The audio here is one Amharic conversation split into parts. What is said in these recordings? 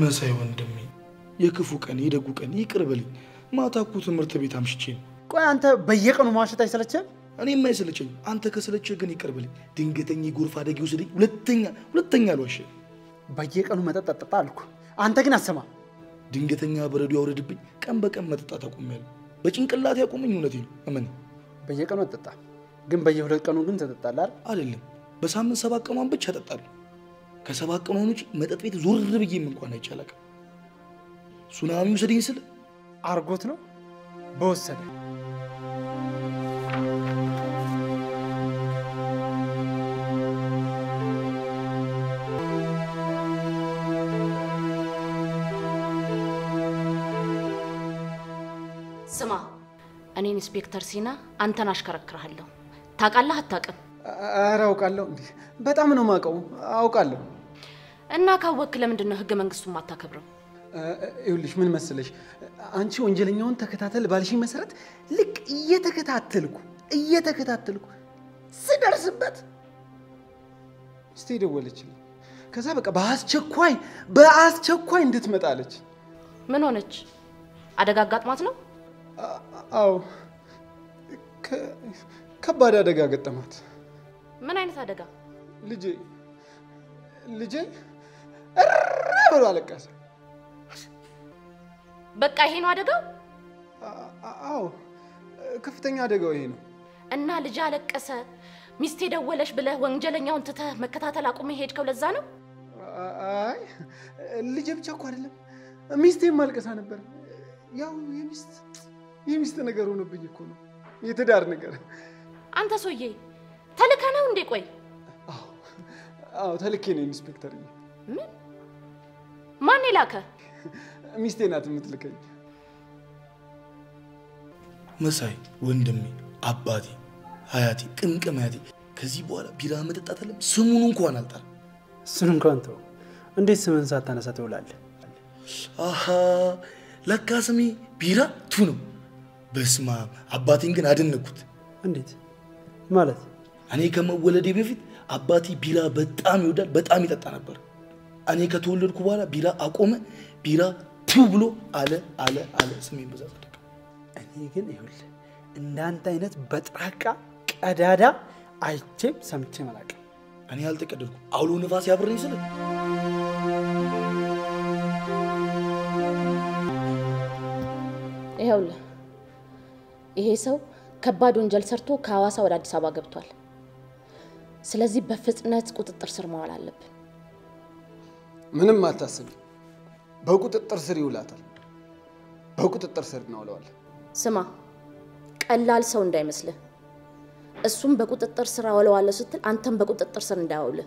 መሳይ ወንድሜ፣ የክፉ ቀን የደጉ ቀን ይቅር በልኝ። ማታ እኮ ትምህርት ቤት አምሽቼ ነው። ቆይ አንተ በየቀኑ ማሸት አይሰለችህም? እኔም አይሰለቸኝ። አንተ ከሰለቸህ ግን ይቅር በልኝ። ድንገተኛ የጎርፍ አደጋ ይውሰደኝ። ሁለተኛ ሁለተኛ አልዋሽም። በየቀኑ መጠጥ ጠጣ አልኩ። አንተ ግን አሰማ። ድንገተኛ በረዶ ያውረድብኝ። ቀን በቀን መጠጣት አቁሜያለሁ። በጭንቅላት ያቆመኝ እውነቴ ነው። እመን በየቀኑ አትጠጣ፣ ግን በየሁለት ቀኑ ግን ትጠጣለህ አይደል? አይደለም በሳምንት ሰባት ቀኗን ብቻ እጠጣለሁ። ከሰባት ቀኗን ውጭ መጠጥ ቤት ዞር ብዬም እንኳን አይቻላል። ሱናሚ ውሰደኝ ስል አርጎት ነው በወሰደ ስማ፣ እኔ ኢንስፔክተር ሲና አንተን አሽከረክርሃለሁ። ታውቃለህ አታውቅም? ኧረ አውቃለሁ። እንዲህ በጣም ነው የማውቀው። አውቃለሁ። እና ካወቅክ ለምንድን ነው ህገ መንግስቱን ማታከብረው? ይኸውልሽ ምን መሰለሽ፣ አንቺ ወንጀለኛውን ተከታተል ባልሽኝ መሰረት ልክ እየተከታተልኩ እየተከታተልኩ ስደርስበት ሚስቴ ደወለችልኝ። ከዛ በቃ በአስቸኳይ በአስቸኳይ እንድትመጣለች። ምን ሆነች? አደጋ አጋጥሟት ነው? አዎ ከ- ከባድ አደጋ ገጠማት። ምን አይነት አደጋ? ልጄ ልጄ እረ ብሎ አለቀሰ። በቃ ይሄ ነው አደጋው? አ- አዎ ከፍተኛ አደጋው ይሄ ነው። እና ልጅ አለቀሰ፣ ሚስቴ ደወለሽ ብለህ ወንጀለኛውን ትተህ መከታተል አቁመ ሄድከው ለዛ ነው? አይ ልጄ ብቻ እኮ አይደለም ሚስቴም አልቀሳ ነበር። ያው የሚስት የሚስት ነገር ሆኖብኝ እኮ ነው የትዳር ነገር። አንተ ሰውዬ ተልከ ነው እንዴ? ቆይ አዎ ተልኬ ነው ኢንስፔክተር። ምን? ማን የላከ? ሚስቴ ናት የምትልከኝ። መሳይ ወንድሜ፣ አባቴ፣ ሀያቴ፣ ቅምቅም አያቴ ከዚህ በኋላ ቢራ መጠጣት አለም ስሙን እንኳን አልጠራም። እሱን እንኳን ተው። እንዴት ስምን ሳታነሳ ትውላለህ? አሃ ለካ ስሜ ቢራ ቱ ነው። በስማ አባቴን ግን አደነኩት። እንዴት ማለት? እኔ ከመወለዴ በፊት አባቴ ቢራ በጣም ይወዳል፣ በጣም ይጠጣ ነበር። እኔ ከተወለድኩ በኋላ ቢራ አቆመ። ቢራ ቱ ብሎ አለ አለ አለ ስሜን በዛ ጸደቀ። እኔ ግን ይኸውልህ እንዳንተ አይነት በጥራቃ ቀዳዳ አይቼም ሰምቼም አላውቅም። እኔ አልተቀደድኩም። አውሎ ነፋስ ያብረኝ ስል ይኸውልህ ይሄ ሰው ከባድ ወንጀል ሰርቶ ከሐዋሳ ወደ አዲስ አበባ ገብቷል። ስለዚህ በፍጥነት ቁጥጥር ስር መዋል አለብን። ምንም አታስቢ፣ በቁጥጥር ስር ይውላታል። በቁጥጥር ስር እናውለዋለን። ስማ፣ ቀላል ሰው እንዳይመስልህ። እሱም በቁጥጥር ስር አውለዋለሁ ስትል አንተም በቁጥጥር ስር እንዳያውልህ።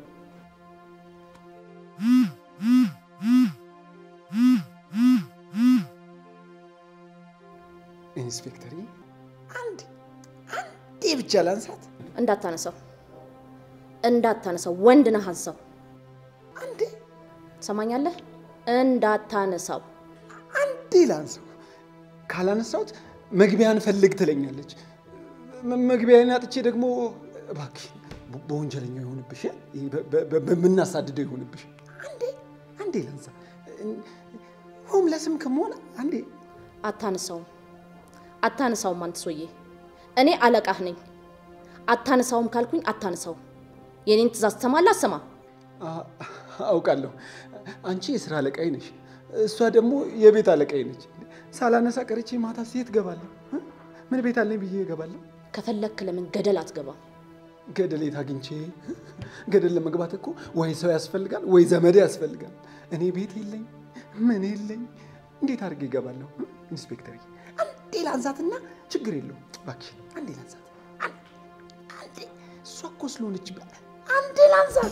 ኢንስፔክተር አንድ አንዴ ብቻ ላንሳት። እንዳታነሳው እንዳታነሳው፣ ወንድ ነህ አንሳው። አንዴ ሰማኛለህ? እንዳታነሳው። አንዴ ላንሳው። ካላነሳሁት መግቢያን ፈልግ ትለኛለች። መ- መግቢያን አጥቼ ደግሞ እባክህ በ- በወንጀለኛው ይሆንብሽ፣ ይሄ በ- በ- በ- በምናሳድደው ይሆንብሽ። አንዴ አንዴ ላንሳ። ሆምለስም ከመሆን አንዴ አታነሳውም፣ አታነሳውም። አንተ ሰውዬ እኔ አለቃህ ነኝ። አታነሳውም ካልኩኝ አታነሳውም። የኔን ትእዛዝ ትሰማለህ? አሰማ አ- አውቃለሁ። አንቺ የስራ አለቃይ ነሽ፣ እሷ ደግሞ የቤት አለቃይ ነች። ሳላነሳ ቀርቼ ማታ ሴት ገባለሁ። ምን ቤት አለኝ ብዬ እገባለሁ። ከፈለክ ለምን ገደል አትገባም? ገደል የት አግኝቼ? ገደል ለመግባት እኮ ወይ ሰው ያስፈልጋል ወይ ዘመድ ያስፈልጋል። እኔ ቤት የለኝ ምን የለኝ፣ እንዴት አድርጌ እገባለሁ? ኢንስፔክተር አንዴ ላንሳትና ችግር የለውም እባክሽ፣ አንዴ ላንሳት። አን- አንዴ እሷ እኮ ስለሆነች በ- አንዴ ላንሳት።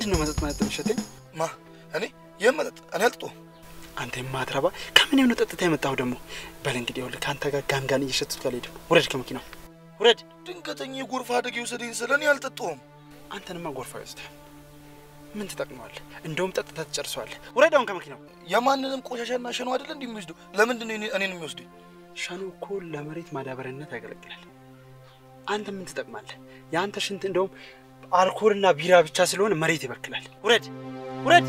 ምንድን ነው መጠጥ መጠጥ የሚሸተኝ? ማ እኔ ይህም መጠጥ እኔ አልጠጣሁም። አንተ የማትረባ ከምን የሆነ ጠጥታ የመጣሁ ደግሞ። በል እንግዲህ ይኸውልህ ከአንተ ጋር ጋንጋን እየሸጥኩት አልሄድም። ውረድ ከመኪናው ውረድ። ድንገተኛ የጎርፍ አደጋ የወሰደኝ ስለ እኔ አልጠጣሁም። አንተንማ ጎርፍ አይወስድህም። ምን ትጠቅመዋለህ? እንደውም ጠጥታ ትጨርሰዋለህ። ውረድ አሁን ከመኪናው። የማንንም ቆሻሻና ሸኖ አይደለ እንዲህ የሚወስደው? ለምንድን ነው እኔ- እኔን የሚወስደኝ? ሻኑ እኮ ለመሬት ማዳበሪያነት ያገለግላል። አንተ ምን ትጠቅማለህ? የአንተ ሽንት እንደውም አልኮልና ቢራ ብቻ ስለሆነ መሬት ይበክላል። ውረድ ውረድ።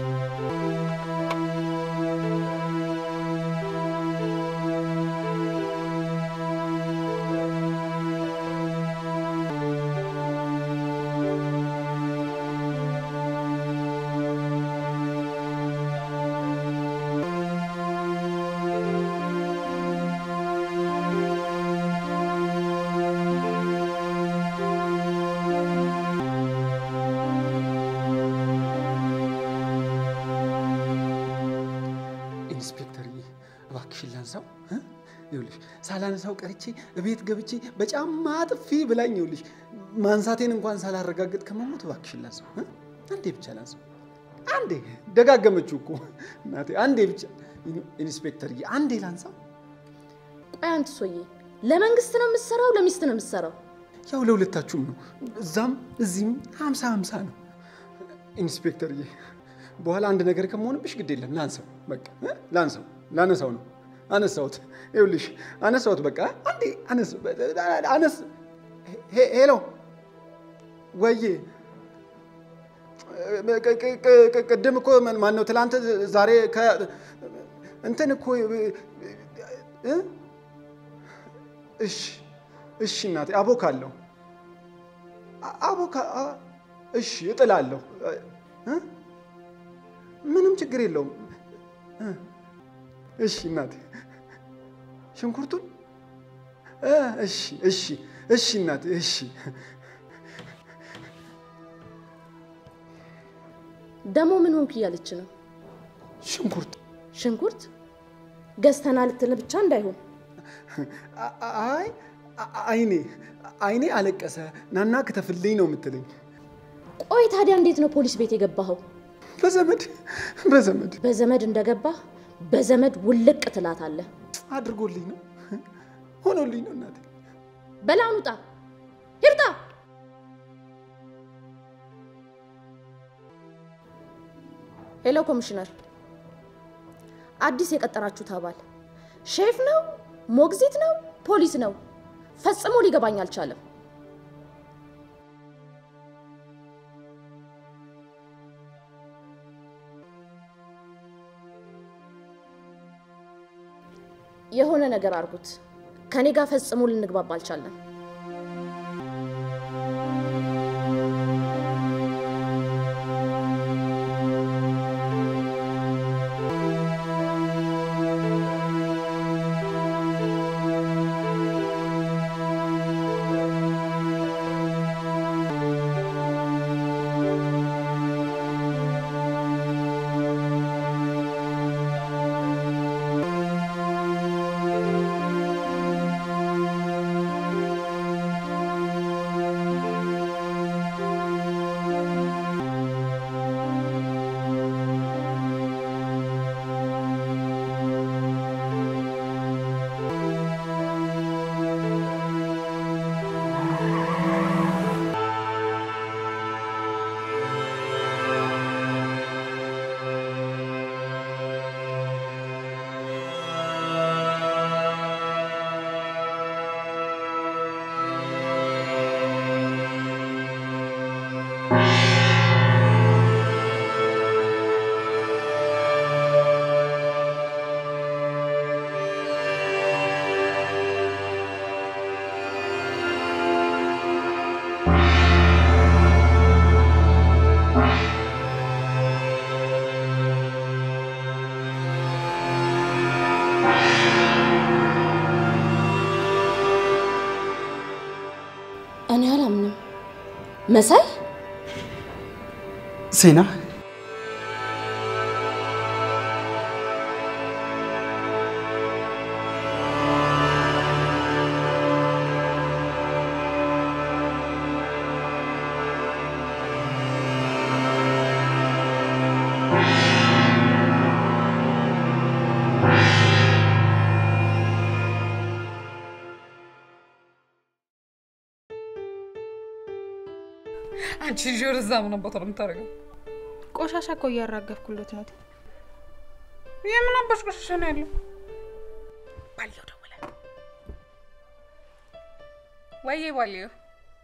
ኢንስፔክተርዬ እባክሽን ላንሳው እ? ይኸውልሽ ሳላነሳው ቀርቼ እቤት ገብቼ በጫማ ጥፊ ብላኝ ይኸውልሽ ማንሳቴን እንኳን ሳላረጋግጥ ከመሞት እባክሽን ላንሳው እ? አንዴ ብቻ ላንሳው አንዴ ደጋገመችው እኮ እናቴ አንዴ ብቻ ኢንስፔክተርዬ አንዴ ላንሳው ቆይ አንተ ሰውዬ ለመንግስት ነው የምትሰራው ለሚስት ነው የምትሰራው? ያው ለሁለታችሁም ነው እዛም እዚህም ሀምሳ ሀምሳ ነው ኢንስፔክተርዬ በኋላ አንድ ነገር ከመሆንብሽ ግድ የለም ላንሳው በቃ እ? ላንሳው ላነሳው ነው አነሳሁት ይኸውልሽ አነሳሁት በቃ አንዴ አነስ አነስ ሄ- ሄሎ ወዬ ቅ- ቅ- ቅ- ቅ- ቅድም እኮ ማን ነው ትላንት ዛሬ ከ እንትን እኮ እ? እሺ እሺ እናቴ አቦካለሁ አ- አቦካ አ- እሺ እጥላለሁ እ? ምንም ችግር የለውም እ? እሺ እናቴ ሽንኩርቱን እ፣ እሺ እሺ እሺ እናቴ እሺ ደግሞ ምን ሆንክ እያለች ነው። ሽንኩርት ሽንኩርት ገዝተና ልትል ብቻ እንዳይሆን አ- አ- አይ አ- አይኔ አይኔ አለቀሰ ናና ክተፍልኝ ነው የምትለኝ ቆይ ታዲያ እንዴት ነው ፖሊስ ቤት የገባኸው? በዘመድ በዘመድ በዘመድ እንደገባህ በዘመድ ውልቅ ትላታለህ። አድርጎልኝ ነው ሆኖልኝ ነው እናቴ በላን ውጣ፣ ሂርጣ። ሄሎ ኮሚሽነር፣ አዲስ የቀጠራችሁት አባል ሼፍ ነው ሞግዚት ነው ፖሊስ ነው? ፈጽሞ ሊገባኝ አልቻለም። የሆነ ነገር አድርጉት። ከኔ ጋር ፈጽሞ ልንግባባ አልቻለም። እኔ አላምንም። መሳይ ዜና አንቺ ልጅ ወደዛ ምን አባቷ ነው የምታደርገው? ቆሻሻ እኮ እያራገፍኩሎት ነው። የምን አባሽ ቆሻሻ ነው ያለው? ባልየው ደወለ። ወይዬ ባልየው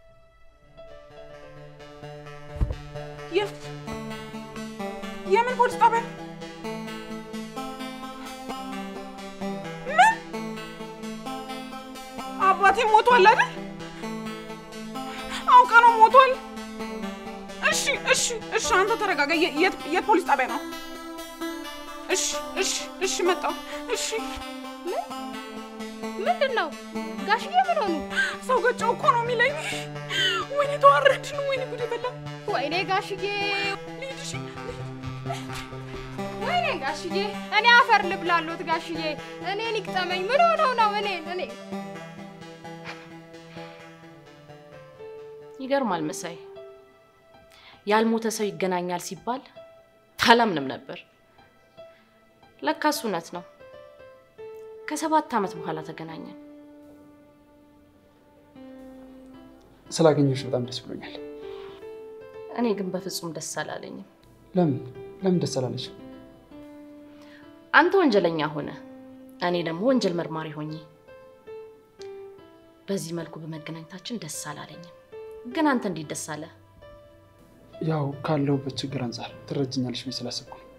የ- የምን ፖሊስ ጣቢያ? ምን አባቴ ሞቷል አይደል? አውቀ ነው ሞቷል። እሺ እሺ እሺ፣ አንተ ተረጋጋ። የ- የት የት ፖሊስ ጣቢያ ነው? እሺ እሺ እሺ፣ መጣሁ። እሺ ምንድን ነው ጋሽዬ? ምን ሆኑ? ሰው ገጨው እኮ ነው የሚለኝ። ወይኔ ተዋረድን። ወይኔ ጉድ ፈላ። ወይኔ ጋሽዬ፣ ልሂድ እሺ ወይኔ ጋሽዬ፣ እኔ አፈር ልብላሎት ጋሽዬ፣ እኔን ይቅጠመኝ። ምን ሆነው ነው እኔን እኔ ይገርማል መሳይ፣ ያልሞተ ሰው ይገናኛል ሲባል ታላምንም ነበር። ለካስ እውነት ነው። ከሰባት ዓመት በኋላ ተገናኘን። ስላገኘሁሽ በጣም ደስ ብሎኛል። እኔ ግን በፍጹም ደስ አላለኝም። ለምን ለምን ደስ አላለሽ? አንተ ወንጀለኛ ሆነ፣ እኔ ደግሞ ወንጀል መርማሪ ሆኜ በዚህ መልኩ በመገናኘታችን ደስ አላለኝም። ግን አንተ እንዴት ደስ አለ? ያው ካለሁበት ችግር አንጻር ትረጅኛለሽ ብዬ ስላሰብኩ ነው።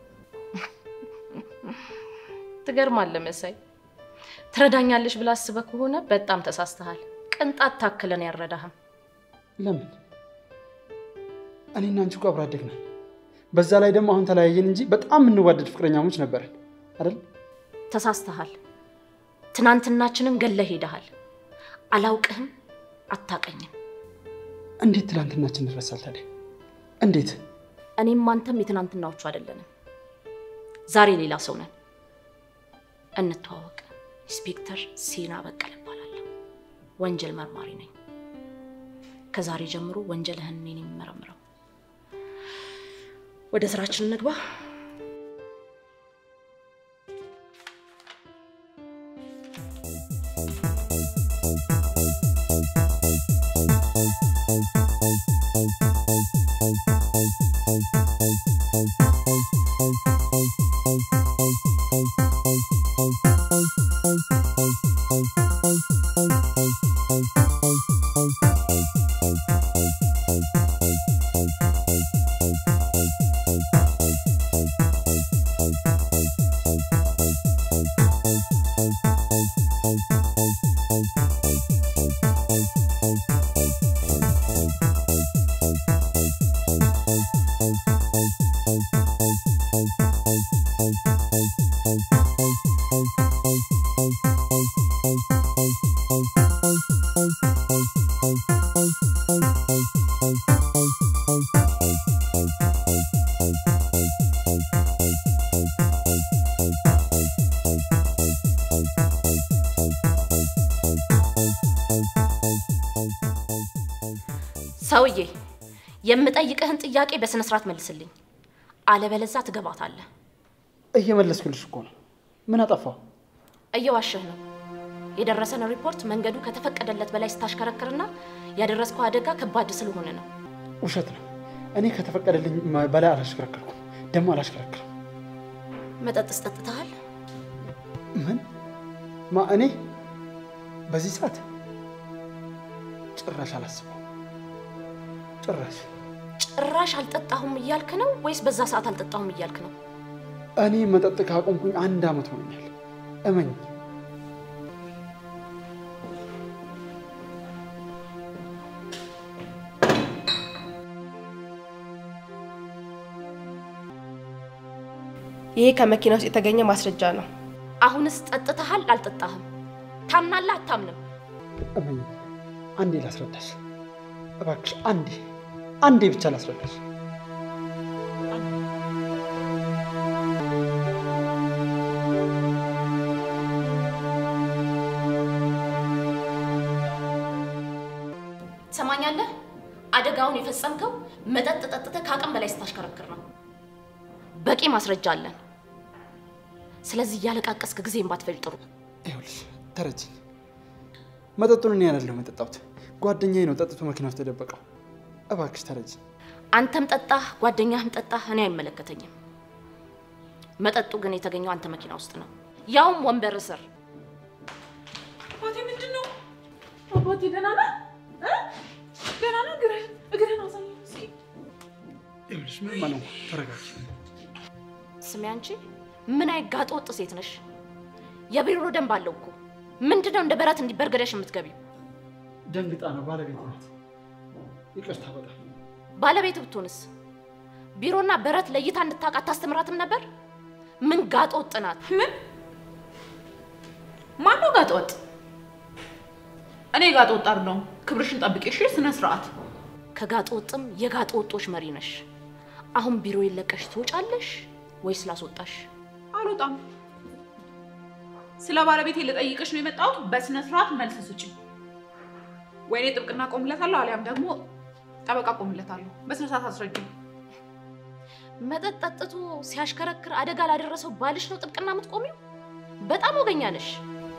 ትገርማለህ መሳይ፣ ትረዳኛለሽ ብለህ አስበህ ከሆነ በጣም ተሳስተሃል። ቅንጣት ታክለን ያረዳህም። ለምን? እኔና አንቺ እኮ አብረን አደግን። በዛ ላይ ደግሞ አሁን ተለያየን እንጂ በጣም የምንዋደድ ፍቅረኛሞች ነበርን አይደል? ተሳስተሃል። ትናንትናችንን ገለህ ሄደሃል። አላውቅህም፣ አታቀኝም። እንዴት ትላንትናችን እንረሳል ታዲያ? እንዴት? እኔም አንተም የትናንትናዎቹ አይደለንም። ዛሬ ሌላ ሰው ነን። እንተዋወቅ። ኢንስፔክተር ሴና በቀለ እባላለሁ። ወንጀል መርማሪ ነኝ። ከዛሬ ጀምሮ ወንጀልህን እኔ ነኝ የምመረምረው። ወደ ስራችን እንግባ። ሰውዬ የምጠይቅህን ጥያቄ በስነ ስርዓት መልስልኝ፣ አለበለዛ ትገባታለህ። እየመለስኩልሽ እኮ ነው። ምን አጠፋው? እየዋሸህ ነው። የደረሰን ሪፖርት መንገዱ ከተፈቀደለት በላይ ስታሽከረክርና ያደረስከው አደጋ ከባድ ስለሆነ ነው። ውሸት ነው። እኔ ከተፈቀደልኝ በላይ አላሽከረከርኩም፣ ደግሞ አላሽከረክርም። መጠጥስ ጠጥተሃል? ምን ማ እኔ በዚህ ሰዓት ጭራሽ አላስበው። ጭራሽ ጭራሽ አልጠጣሁም እያልክ ነው ወይስ በዛ ሰዓት አልጠጣሁም እያልክ ነው? እኔ መጠጥ ካቆምኩኝ አንድ ዓመት ሆኖኛል። እመኝ። ይሄ ከመኪና ውስጥ የተገኘ ማስረጃ ነው። አሁንስ ጠጥተሃል አልጠጣህም? ታምናለህ አታምንም? እመኝ። አንዴ ላስረዳሽ እባክሽ፣ አንዴ አንዴ ብቻ ላስረዳሽ። ትሰማኛለህ? አደጋውን የፈጸምከው መጠጥ ጠጥተህ ከአቅም በላይ ስታሽከረክር ነው። በቂ ማስረጃ አለን። ስለዚህ እያለቃቀስክ ጊዜን ባትፈጅ ጥሩ። ይኸውልሽ ተረጅኝ። መጠጡን እኔ አይደለሁም የጠጣሁት፣ ጓደኛዬ ነው ጠጥቶ መኪና ውስጥ የደበቀው። እባክሽ ተረጅ። አንተም ጠጣህ፣ ጓደኛህም ጠጣህ፣ እኔ አይመለከተኝም። መጠጡ ግን የተገኘው አንተ መኪና ውስጥ ነው፣ ያውም ወንበር ስር። አባቴ ምንድን ነው? አባቴ ደህና ነህ? እ? ደህና ነህ? እግርህን እግርህን አሳየኝ እስኪ። ይኸውልሽ ምንም አልሆንኩም። ተረጋጊ። ስሚ አንቺ ምን አይነት ጋጠ ወጥ ሴት ነሽ? የቢሮ ደንብ አለው እኮ። ምንድነው እንደ በረት እንዲበርገደሽ የምትገቢው? ደንግጣ ነው ባለቤት ናት። ይቅርታ በጣም ባለቤት ብትሆንስ ቢሮና በረት ለይታ እንድታውቅ አታስተምራትም ነበር? ምን ጋጠ ወጥ ናት? ምን? ማነው ጋጠ ወጥ? እኔ ጋጠ ወጥ አይደለሁም። ክብርሽን ጠብቂ እሺ። ስነ ስርዓት። ከጋጠ ወጥም የጋጠ ወጦች መሪ ነሽ። አሁን ቢሮ ይለቀሽ ትወጫለሽ ወይስ ላስወጣሽ? አልወጣም። ስለ ባለቤቴ ልጠይቅሽ ነው የመጣሁት። በስነ ስርዓት መልስ ስጪኝ። ወይኔ ጥብቅና ቆምለታለሁ፣ አሊያም ደግሞ ጠበቃ ቆምለታለሁ። በስነ ስርዓት አስረጅኝ። መጠጥ ጠጥቶ ሲያሽከረክር አደጋ ላደረሰው ባልሽ ነው ጥብቅና የምትቆሚው? በጣም ወገኛ ነሽ።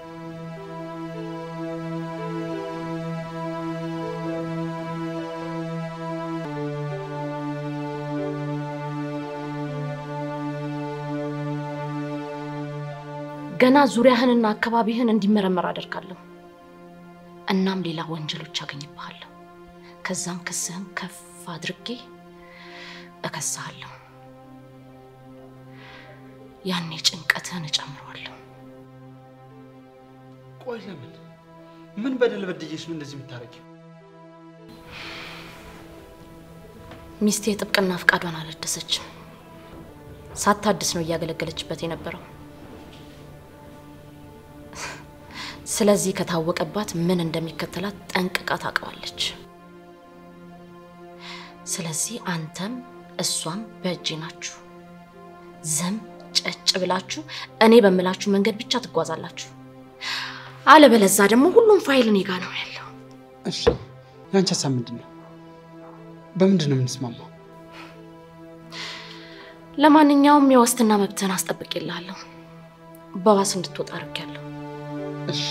ገና ዙሪያህንና አካባቢህን እንዲመረመር አደርጋለሁ። እናም ሌላ ወንጀሎች አገኝብሃለሁ። ከዛም ክስህን ከፍ አድርጌ እከስሃለሁ። ያኔ ጭንቀትህን እጨምረዋለሁ። ቆይ ለምን ምን በደል በድዬሽ ነው እንደዚህ የምታደርጊው? ሚስቴ ጥብቅና ፍቃዷን አላደሰችም። ሳታድስ ነው እያገለገለችበት የነበረው። ስለዚህ ከታወቀባት ምን እንደሚከተላት ጠንቅቃ ታውቀዋለች። ስለዚህ አንተም እሷም በእጄ ናችሁ። ዝም ጨጭ ብላችሁ እኔ በምላችሁ መንገድ ብቻ ትጓዛላችሁ። አለበለዛ ደግሞ ሁሉም ፋይል እኔ ጋ ነው ያለው። እሺ የአንቺ ሀሳብ ምንድን ነው? በምንድን ነው የምንስማማው? ለማንኛውም የዋስትና መብትህን አስጠብቄልሃለሁ። በዋስ እንድትወጣ አድርጌያለሁ። እሺ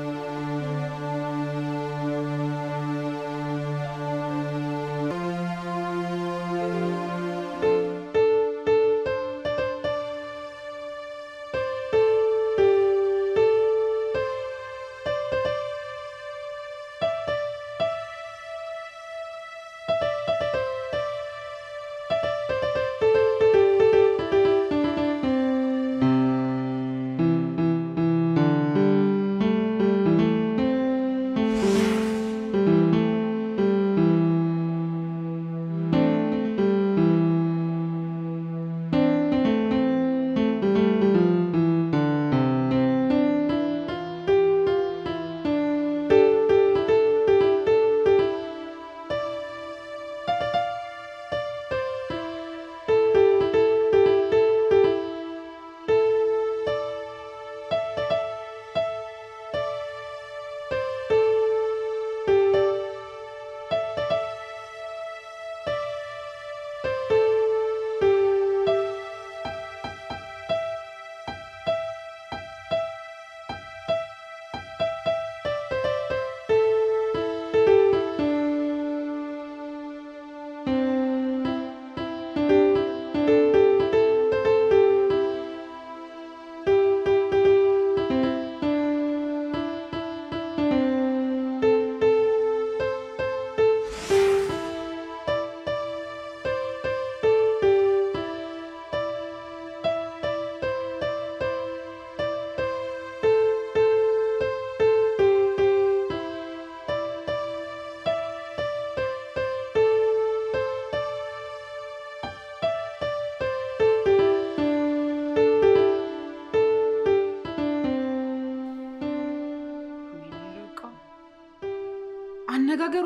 አነጋገሯ፣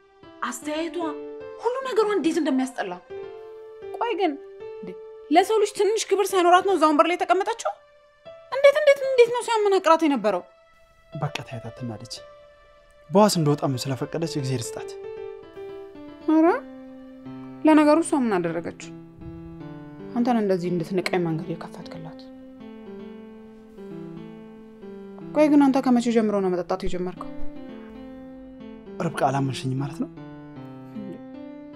አስተያየቷ፣ ሁሉ ነገሯ እንዴት እንደሚያስጠላ። ቆይ ግን እንዴ፣ ለሰው ልጅ ትንሽ ክብር ሳይኖራት ነው እዛ ወንበር ላይ የተቀመጠችው? እንዴት እንዴት እንዴት ነው ሲያመናቅራት የነበረው? በቃ ታያት፣ አትናደጅ። በዋስ እንደወጣም ስለፈቀደች እግዜር ስጣት። ኧረ ለነገሩ እሷ ምን አደረገችው? አንተን እንደዚህ እንድትንቀኝ መንገድ የከፈትክላት። ቆይ ግን አንተ ከመቼ ጀምሮ ነው መጠጣት የጀመርከው? ርብቃ አላመንሽኝ ማለት ነው?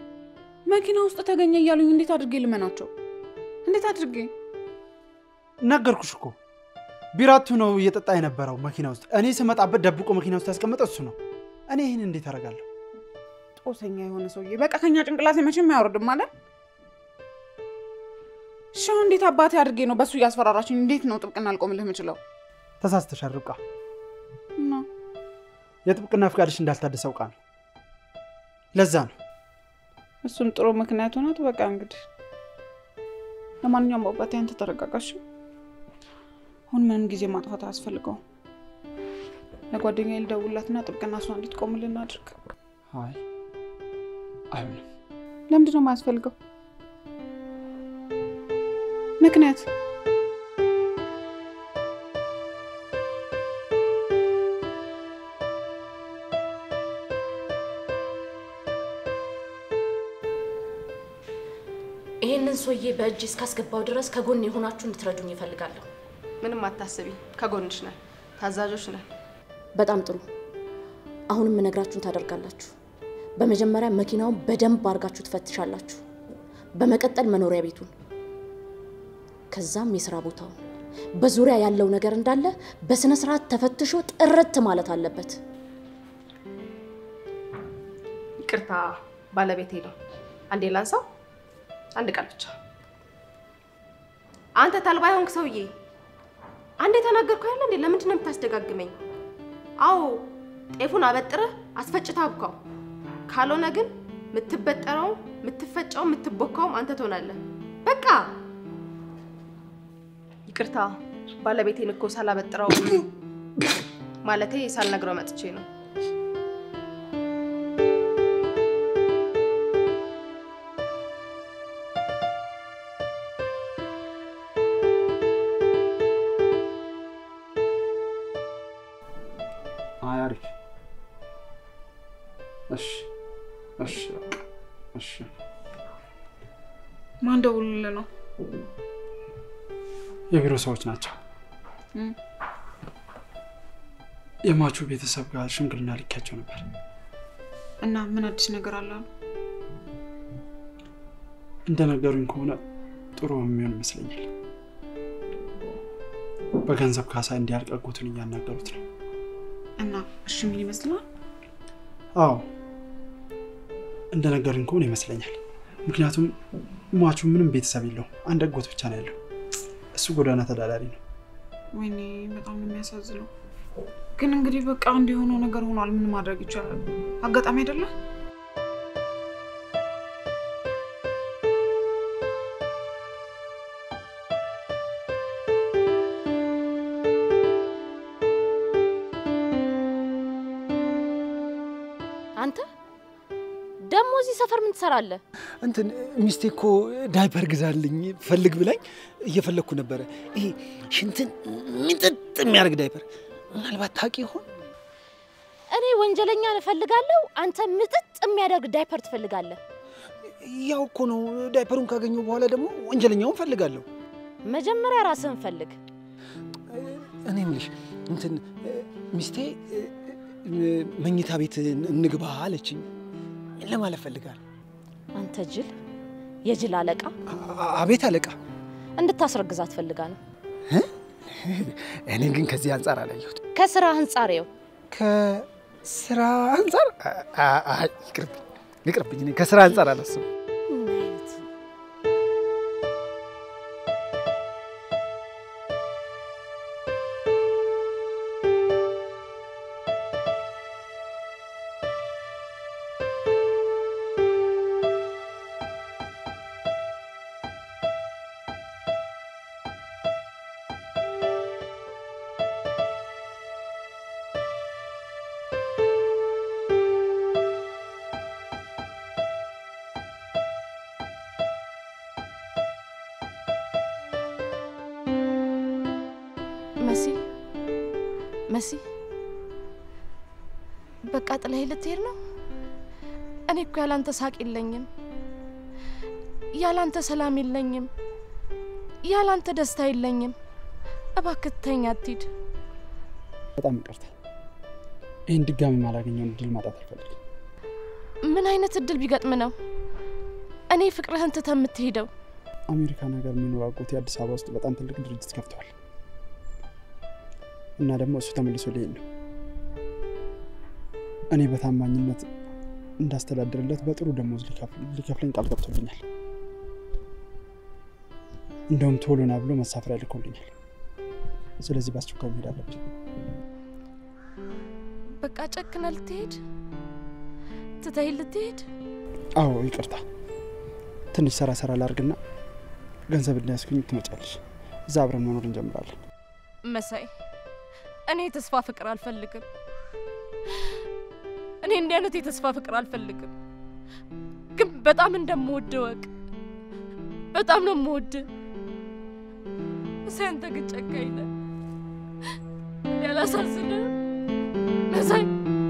መኪና ውስጥ ተገኘ እያሉኝ እንዴት አድርጌ ልመናቸው? እንዴት አድርጌ? ነገርኩሽ እኮ ቢራቱ ነው እየጠጣ የነበረው መኪና ውስጥ። እኔ ስመጣበት ደብቆ መኪና ውስጥ ያስቀመጠ እሱ ነው። እኔ ይህን እንዴት አደርጋለሁ? ጦሰኛ የሆነ ሰውዬ በቃ ከኛ ጭንቅላሴ መቼም አያወርድም ማለት እሺ፣ አሁን እንዴት አባቴ አድርጌ ነው በእሱ እያስፈራራችኝ? እንዴት ነው ጥብቅና አልቆምልህ የምችለው? ተሳስተሻል ርብቃ። እና የጥብቅና ፍቃድሽ እንዳልታደሰ አውቃ ነው። ለዛ ነው እሱም ጥሩ ምክንያት ሆናት። በቃ እንግዲህ ለማንኛውም አባቴ አንተ ተረጋጋሽ። አሁን ምንም ጊዜ ማጥፋት አያስፈልገውም። ለጓደኛ ልደውልላትና ጥብቅና እሷ እንድትቆምልን አድርግ። አይ አይሆንም። ለምንድን ነው የማያስፈልገው ምክንያት? ይህንን ሰውዬ በእጅ እስካስገባው ድረስ ከጎን የሆናችሁ እንድትረዱኝ ይፈልጋለሁ። ምንም አታስቢ፣ ከጎንሽ ነን፣ ታዛዦች ነን። በጣም ጥሩ። አሁንም የምነግራችሁን ታደርጋላችሁ። በመጀመሪያ መኪናውን በደንብ አድርጋችሁ ትፈትሻላችሁ። በመቀጠል መኖሪያ ቤቱን፣ ከዛም የስራ ቦታውን፣ በዙሪያ ያለው ነገር እንዳለ በስነ ስርዓት ተፈትሾ ጥርት ማለት አለበት። ይቅርታ ባለቤቴ ነው። አንዴ ላንሳው። አንድ ቃል ብቻ። አንተ ተልባ የሆንክ ሰውዬ፣ አንዴ ተናገርኩ ያለ እንዴ? ለምንድን ነው የምታስደጋግመኝ? አዎ ጤፉን አበጥረህ አስፈጭተህ አብካው። ካልሆነ ግን የምትበጠረውም የምትፈጨውም የምትቦካውም አንተ ትሆናለህ። በቃ ይቅርታ ባለቤቴን እኮ ሳላበጥረው ማለቴ ሳልነግረው መጥቼ ነው። አይ አሪፍ። እሺ እሺ በቃ እሺ። ማን ደውልልህ ነው? የቢሮ ሰዎች ናቸው። እም፣ የሟቹ ቤተሰብ ጋር ሽምግልና ልኪያቸው ነበር። እና ምን አዲስ ነገር አለ አሉ? እንደነገሩኝ ከሆነ ጥሩ የሚሆን ይመስለኛል። በገንዘብ ካሳ እንዲያልቅ አጎቱን እያናገሩት ነው። እና እሺ ምን ይመስላል? አዎ እንደነገሩኝ ከሆነ ይመስለኛል። ምክንያቱም ሟቹ ምንም ቤተሰብ የለውም፣ አንድ አጎት ብቻ ነው ያለው። እሱ ጎዳና ተዳዳሪ ነው። ወይኔ በጣም ነው የሚያሳዝነው። ግን እንግዲህ በቃ እንዲሆነው ነገር ሆኗል። ምን ማድረግ ይቻላል? አጋጣሚ አይደለ? አንተ ደግሞ እዚህ ሰፈር ምን ትሰራለህ? እንትን ሚስቴ እኮ ዳይፐር ግዛልኝ ፈልግ ብላኝ እየፈለግኩ ነበረ። ይሄ ሽንትን ሚጥጥ የሚያደርግ ዳይፐር ምናልባት ታውቂ ይሆን? እኔ ወንጀለኛን እፈልጋለሁ፣ አንተ ምጥጥ የሚያደርግ ዳይፐር ትፈልጋለህ። ያው እኮ ነው። ዳይፐሩን ካገኘው በኋላ ደግሞ ወንጀለኛውን ፈልጋለሁ። መጀመሪያ ራስህን ፈልግ። እኔ የምልሽ እንትን ሚስቴ መኝታ ቤት እንግባ አለችኝ ለማለት ፈልጋለሁ። አንተ ጅል፣ የጅል አለቃ አ- አቤት አለቃ። እንድታስረግዛት ፈልጋ ነው። እኔ ግን ከዚህ አንጻር አላየሁት። ከስራ አንጻሬው ከስራ አንጻር አ- አ- አ- ይቅርብኝ ይቅርብኝ። እኔ ከስራ አንጻር አላስብም። መሲ መሲ፣ በቃ ጥለህ ልትሄድ ነው? እኔ እኮ ያላንተ ሳቅ የለኝም፣ ያላንተ ሰላም የለኝም፣ ያላንተ ደስታ የለኝም። እባክህ ተኛ፣ አትሂድ። በጣም ይቅርታ። ይህን ድጋሚ ማላገኘውን እድል ማጣት አልፈልግም። ምን አይነት እድል ቢገጥም ነው? እኔ ፍቅርህን ትተህ የምትሄደው? አሜሪካን ሀገር የሚኖር አጎቴ አዲስ አበባ ውስጥ በጣም ትልቅ ድርጅት ከፍተዋል እና ደግሞ እሱ ተመልሶ ሊሄድ ነው። እኔ በታማኝነት እንዳስተዳድርለት በጥሩ ደሞዝ ሊከፍለኝ ቃል ገብቶልኛል። እንደውም ቶሎና ብሎ መሳፈሪያ ልኮልኛል። ስለዚህ በአስቸኳይ መሄድ አለብኝ። በቃ ጨክነህ ልትሄድ ትተኸኝ ልትሄድ? አዎ ይቅርታ። ትንሽ ሰራ ሰራ ላርግና ገንዘብ እንዳያስገኝ ትመጫለሽ። እዛ አብረን መኖር እንጀምራለን። መሳይ፣ እኔ የተስፋ ፍቅር አልፈልግም። እኔ እንዲህ አይነት የተስፋ ፍቅር አልፈልግም። ግን በጣም እንደምወድ ወቅ በጣም ነው የምወድ። መሳይ፣ አንተ ግን ጨካኝ ነህ። እኔ አላሳዝንህም መሳይ።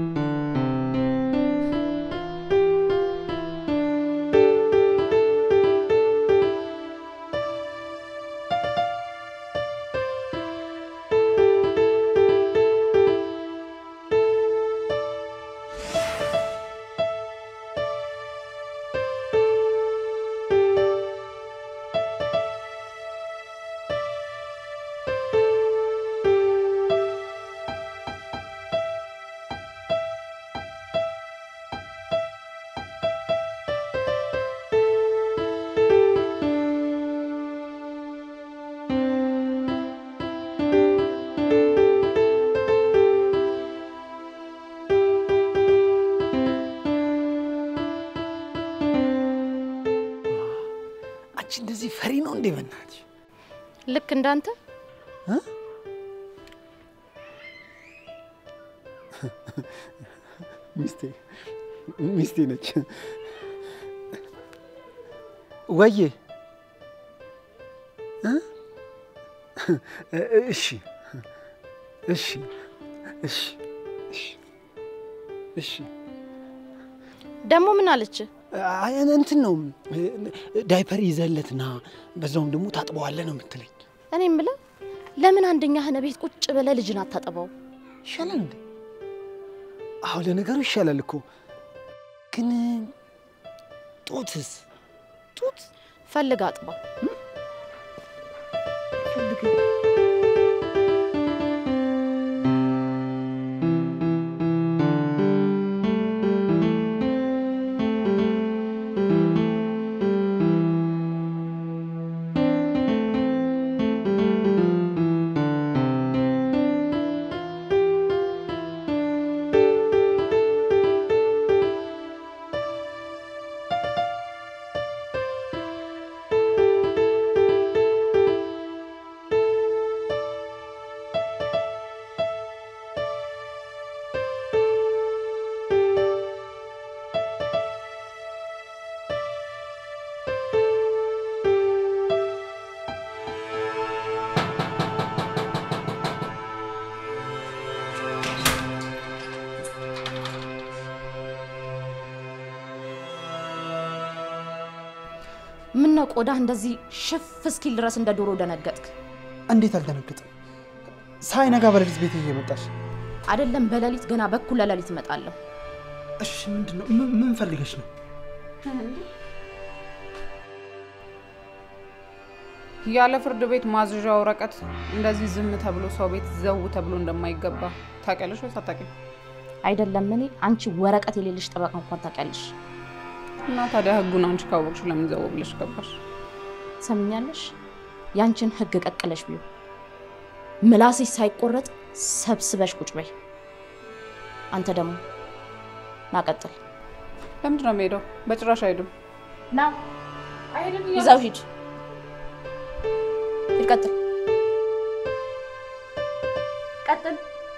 አንቺ እንደዚህ ፈሪ ነው እንዴ? በእናትሽ ልክ እንዳንተ ሚስቴ ሚስቴ ነች። ወዬ እ? እሺ እሺ እሺ እሺ እሺ ደግሞ ምን አለች? አይ እንትን ነው ዳይፐር ይዘለትና በዛውም ደግሞ ታጥበዋለህ ነው የምትለኝ። እኔ የምለው ለምን አንደኛህን ቤት ቁጭ ብለህ ልጅን አታጠባው? ይሻላል እንዴ? አዎ ለነገሩ ይሻላል እኮ ግን ጡትስ ጡት ፈልግ አጥባው። ምነው ቆዳህ እንደዚህ ሽፍ እስኪል ድረስ እንደ ዶሮ ደነገጥክ? እንዴት አልደነግጥም? ሳይነጋ በሌሊት ቤት እየመጣሽ አይደለም በሌሊት ገና በኩለ ሌሊት እመጣለሁ። እሺ፣ ምንድን ነው? ምን- ምን ፈልገሽ ነው? ያለ ፍርድ ቤት ማዘዣ ወረቀት እንደዚህ ዝም ተብሎ ሰው ቤት ዘው ተብሎ እንደማይገባ ታውቂያለሽ ወይስ አታውቂም? አይደለም እኔ አንቺ ወረቀት የሌለሽ ጠበቃ እንኳን ታውቂያለሽ። እና ታዲያ ህጉን አንቺ ካወቅሽ ለምን ዘው ብለሽ ገባሽ? ሰምኛለሽ? ያንቺን ህግ ቀቅለሽ ቢሆን ምላስሽ ሳይቆረጥ ሰብስበሽ ቁጭ በይ። አንተ ደግሞ ናቀጥል ለምንድን ነው የምሄደው? በጭራሽ አይሄድም። ና ይዛው ሂድ ሂድ፣ ቀጥል ቀጥል።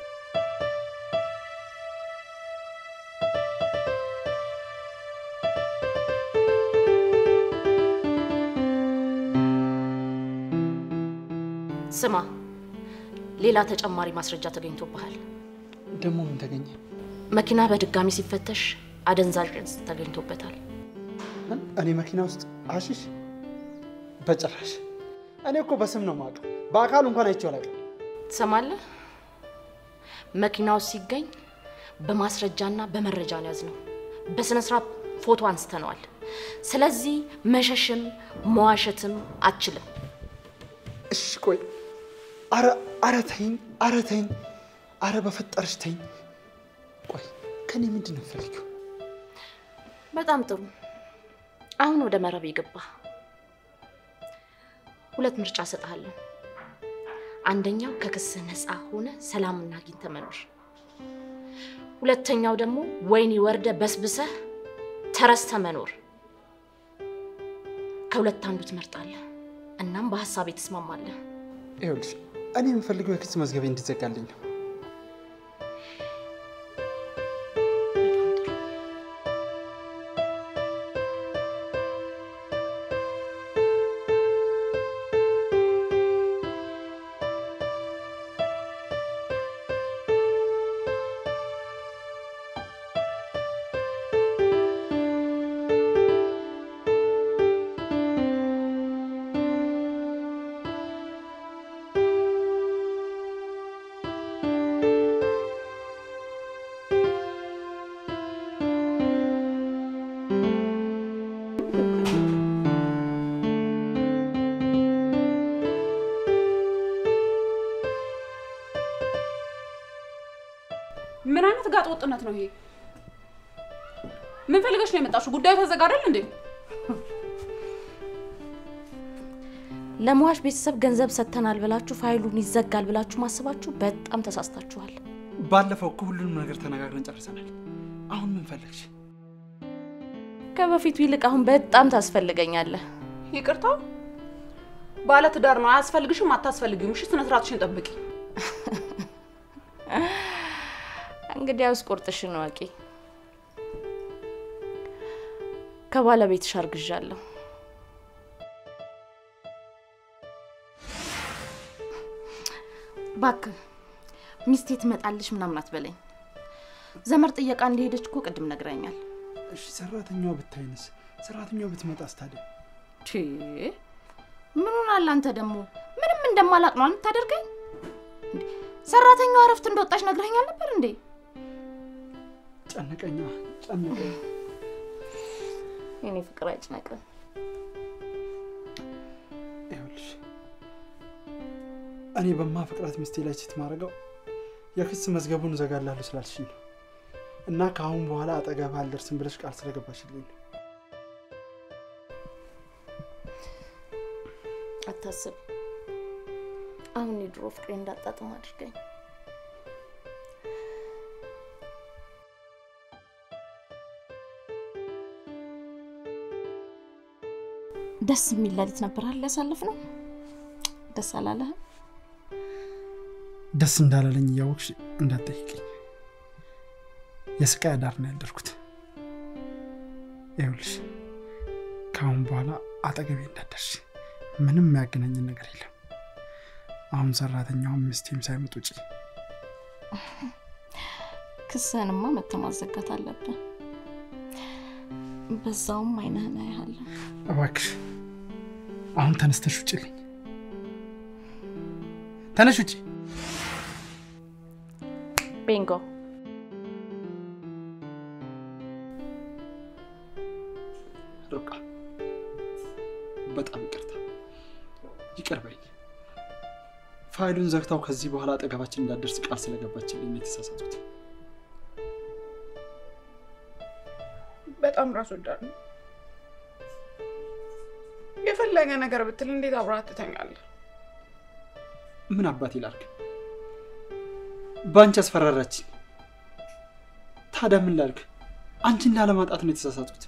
ስማ፣ ሌላ ተጨማሪ ማስረጃ ተገኝቶብሃል። ደግሞ ምን ተገኘ? መኪና በድጋሚ ሲፈተሽ አደንዛዥ እጽ ተገኝቶበታል። እኔ መኪና ውስጥ አሽሽ? በጭራሽ። እኔ እኮ በስም ነው የማውቀው፣ በአካል እንኳን አይቼው አላውቅም። ትሰማለህ? መኪናው ሲገኝ በማስረጃና በመረጃ ነው ያዝነው። በስነ ስርዓት ፎቶ አንስተነዋል። ስለዚህ መሸሽም መዋሸትም አትችልም። እሺ ቆይ፣ አረ አረ ተይኝ፣ አረ ተይኝ፣ አረ በፈጠርሽ ተይኝ። ቆይ ከኔ ምንድን ነው የምትፈልጊው? በጣም ጥሩ። አሁን ወደ መረብ የገባ ሁለት ምርጫ እሰጥሃለሁ። አንደኛው ከክስህ ነፃ ሆነ ሰላምና አግኝተህ መኖር፣ ሁለተኛው ደግሞ ወይኒ ወርደ በስብሰህ ተረስተ መኖር። ከሁለት አንዱ ትመርጣለህ። እናም በሀሳቤ ትስማማለህ። ይኸውልሽ እኔ የምፈልገው የክስ መዝገቤ እንዲዘጋልኝ ነው። ምን አይነት ጋጥ ወጥነት ነው ይሄ? ምን ፈልገሽ ነው የመጣሽው? ጉዳዩ ተዘጋ አይደል እንዴ? ለሟች ቤተሰብ ገንዘብ ሰጥተናል ብላችሁ ፋይሉን ይዘጋል ብላችሁ ማስባችሁ በጣም ተሳስታችኋል። ባለፈው እኮ ሁሉንም ነገር ተነጋግረን ጨርሰናል። አሁን ምን ፈለግሽ? ከበፊቱ ይልቅ አሁን በጣም ታስፈልገኛለህ። ይቅርታ ባለ ትዳር ነው። አያስፈልግሽም፣ አታስፈልግም። እሺ፣ ስነ ስርዓትሽን ጠብቂ። እንግዲያውስ ቁርጥሽን ወቂ። ከባለቤትሽ አርግዣለሁ። እባክህ ሚስቴ ትመጣልሽ ምናምን አትበለኝ። ዘመድ ጥየቃ እንደሄደች እኮ ቅድም ነግረኛል። እሺ ሰራተኛዋ ብታይንስ? ሰራተኛዋ ብትመጣስ ታዲያ? ቼ ምን ሆናል አንተ ደግሞ? ምንም እንደማላቅ ነው የምታደርገኝ? እንዴ፣ ሰራተኛዋ እረፍት እንደወጣች ነግረኛል ነበር እንዴ? ጨነቀኛ ጨነቀኝ። የኔ ፍቅር አይጭነቅም። ይኸውልሽ እኔ በማፈቅራት ሚስቴ ላይ ችት ማድረገው የክስ መዝገቡን እዘጋላለሁ ስላልሽኝ ነው እና ከአሁን በኋላ አጠገብ አልደርስም ብለሽ ቃል ስለገባሽልኝ ነው። አታስብ። አሁን የድሮ ፍቅሬ እንዳጣጥም አድርገኝ። ደስ የሚል ሌሊት ነበር አይደል ያሳለፍነው? ደስ አላለህም? ደስ እንዳላለኝ እያወቅሽ እንዳትጠይቅኝ። የስቃይ አዳር ነው ያደርኩት። ይኸውልሽ ከአሁን በኋላ አጠገቤ እንዳደርሽ ምንም የሚያገናኝን ነገር የለም። አሁን ሰራተኛውም ሚስቴም ሳይመጡ ውጪ። ክስህንማ መተህ ማዘጋት አለብን። በዛውም አይነህን አያለሁ። እባክሽ አሁን ተነስተሽ ውጭልኝ። ተነሽ ውጪ። ቤንጎ ርብቃ በጣም ይቅርታ፣ ይቅር በይኝ። ፋይሉን ዘግታው ከዚህ በኋላ አጠገባችን እንዳደርስ ቃል ስለገባችልኝ ነው የተሳሳቱት። በጣም ራስ ወዳድ ነው። የፈለገ ነገር ብትል እንዴት አብረሃት ትተኛለህ? ምን አባት ይላርግ? በአንቺ አስፈራራችኝ። ታዲያ ምን ላድርግ? አንቺን ላለማጣት ነው የተሳሳቱት።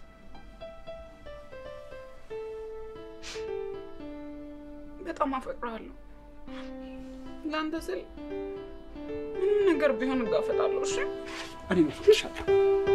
በጣም አፈቅርሃለሁ። ለአንተ ስል ምንም ነገር ቢሆን እጋፈጣለሁ። እሺ እኔ እፈቅድሻለሁ።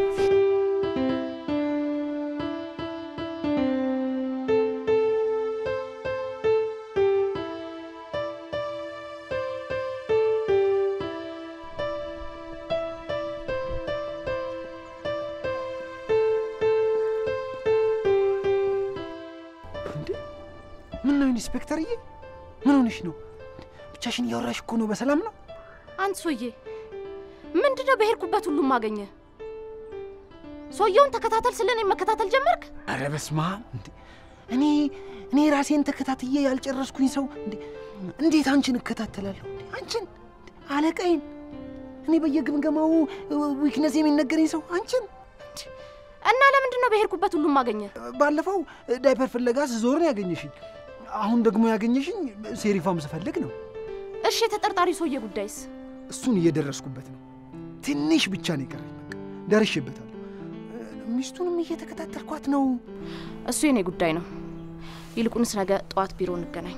እንዴ ምን ነው ኢንስፔክተርዬ? ምን ሆነሽ ነው? ብቻሽን እያወራሽ እኮ ነው። በሰላም ነው? አንተ ሰውዬ ምንድነው በሄድኩበት ሁሉም አገኘ? ሰውየውን ተከታተል ስለ እኔ መከታተል ጀመርክ? አረ በስመ አብ! እንዴ! እኔ እኔ ራሴን ተከታትዬ ያልጨረስኩኝ ሰው እንዴ! እንዴት አንቺን እከታተላለሁ? እንዴ! አንቺን እንዴ! አለቃዬን እኔ በየግምገማው ዊክነስ የሚነገረኝ ሰው አንቺን። እና ለምንድን ነው በሄድኩበት ሁሉም ማገኘ? ባለፈው ዳይፐር ፍለጋ ስዞር ነው ያገኘሽኝ። አሁን ደግሞ ያገኘሽኝ ሴሪፋም ስፈልግ ነው። እሺ የተጠርጣሪ ሰውዬ ጉዳይስ? እሱን እየደረስኩበት ነው። ትንሽ ብቻ ነው የቀረኝ። በቃ ደርሼበታለሁ። ሚስቱንም እየተከታተልኳት ነው። እሱ የኔ ጉዳይ ነው። ይልቁንስ ነገ ጠዋት ቢሮ እንገናኝ።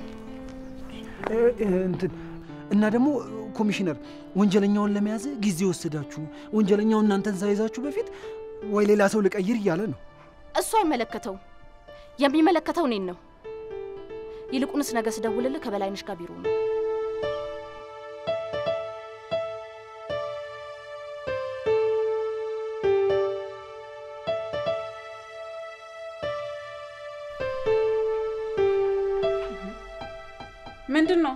እንትን እና ደግሞ ኮሚሽነር ወንጀለኛውን ለመያዝ ጊዜ ወሰዳችሁ፣ ወንጀለኛውን እናንተን ሳይዛችሁ በፊት ወይ ሌላ ሰው ልቀይር እያለ ነው። እሱ አይመለከተውም። የሚመለከተው እኔን ነው። ይልቁንስ ነገ ስደውልልህ ከበላይነሽ ጋር ቢሮ ነው። ምንድን ነው?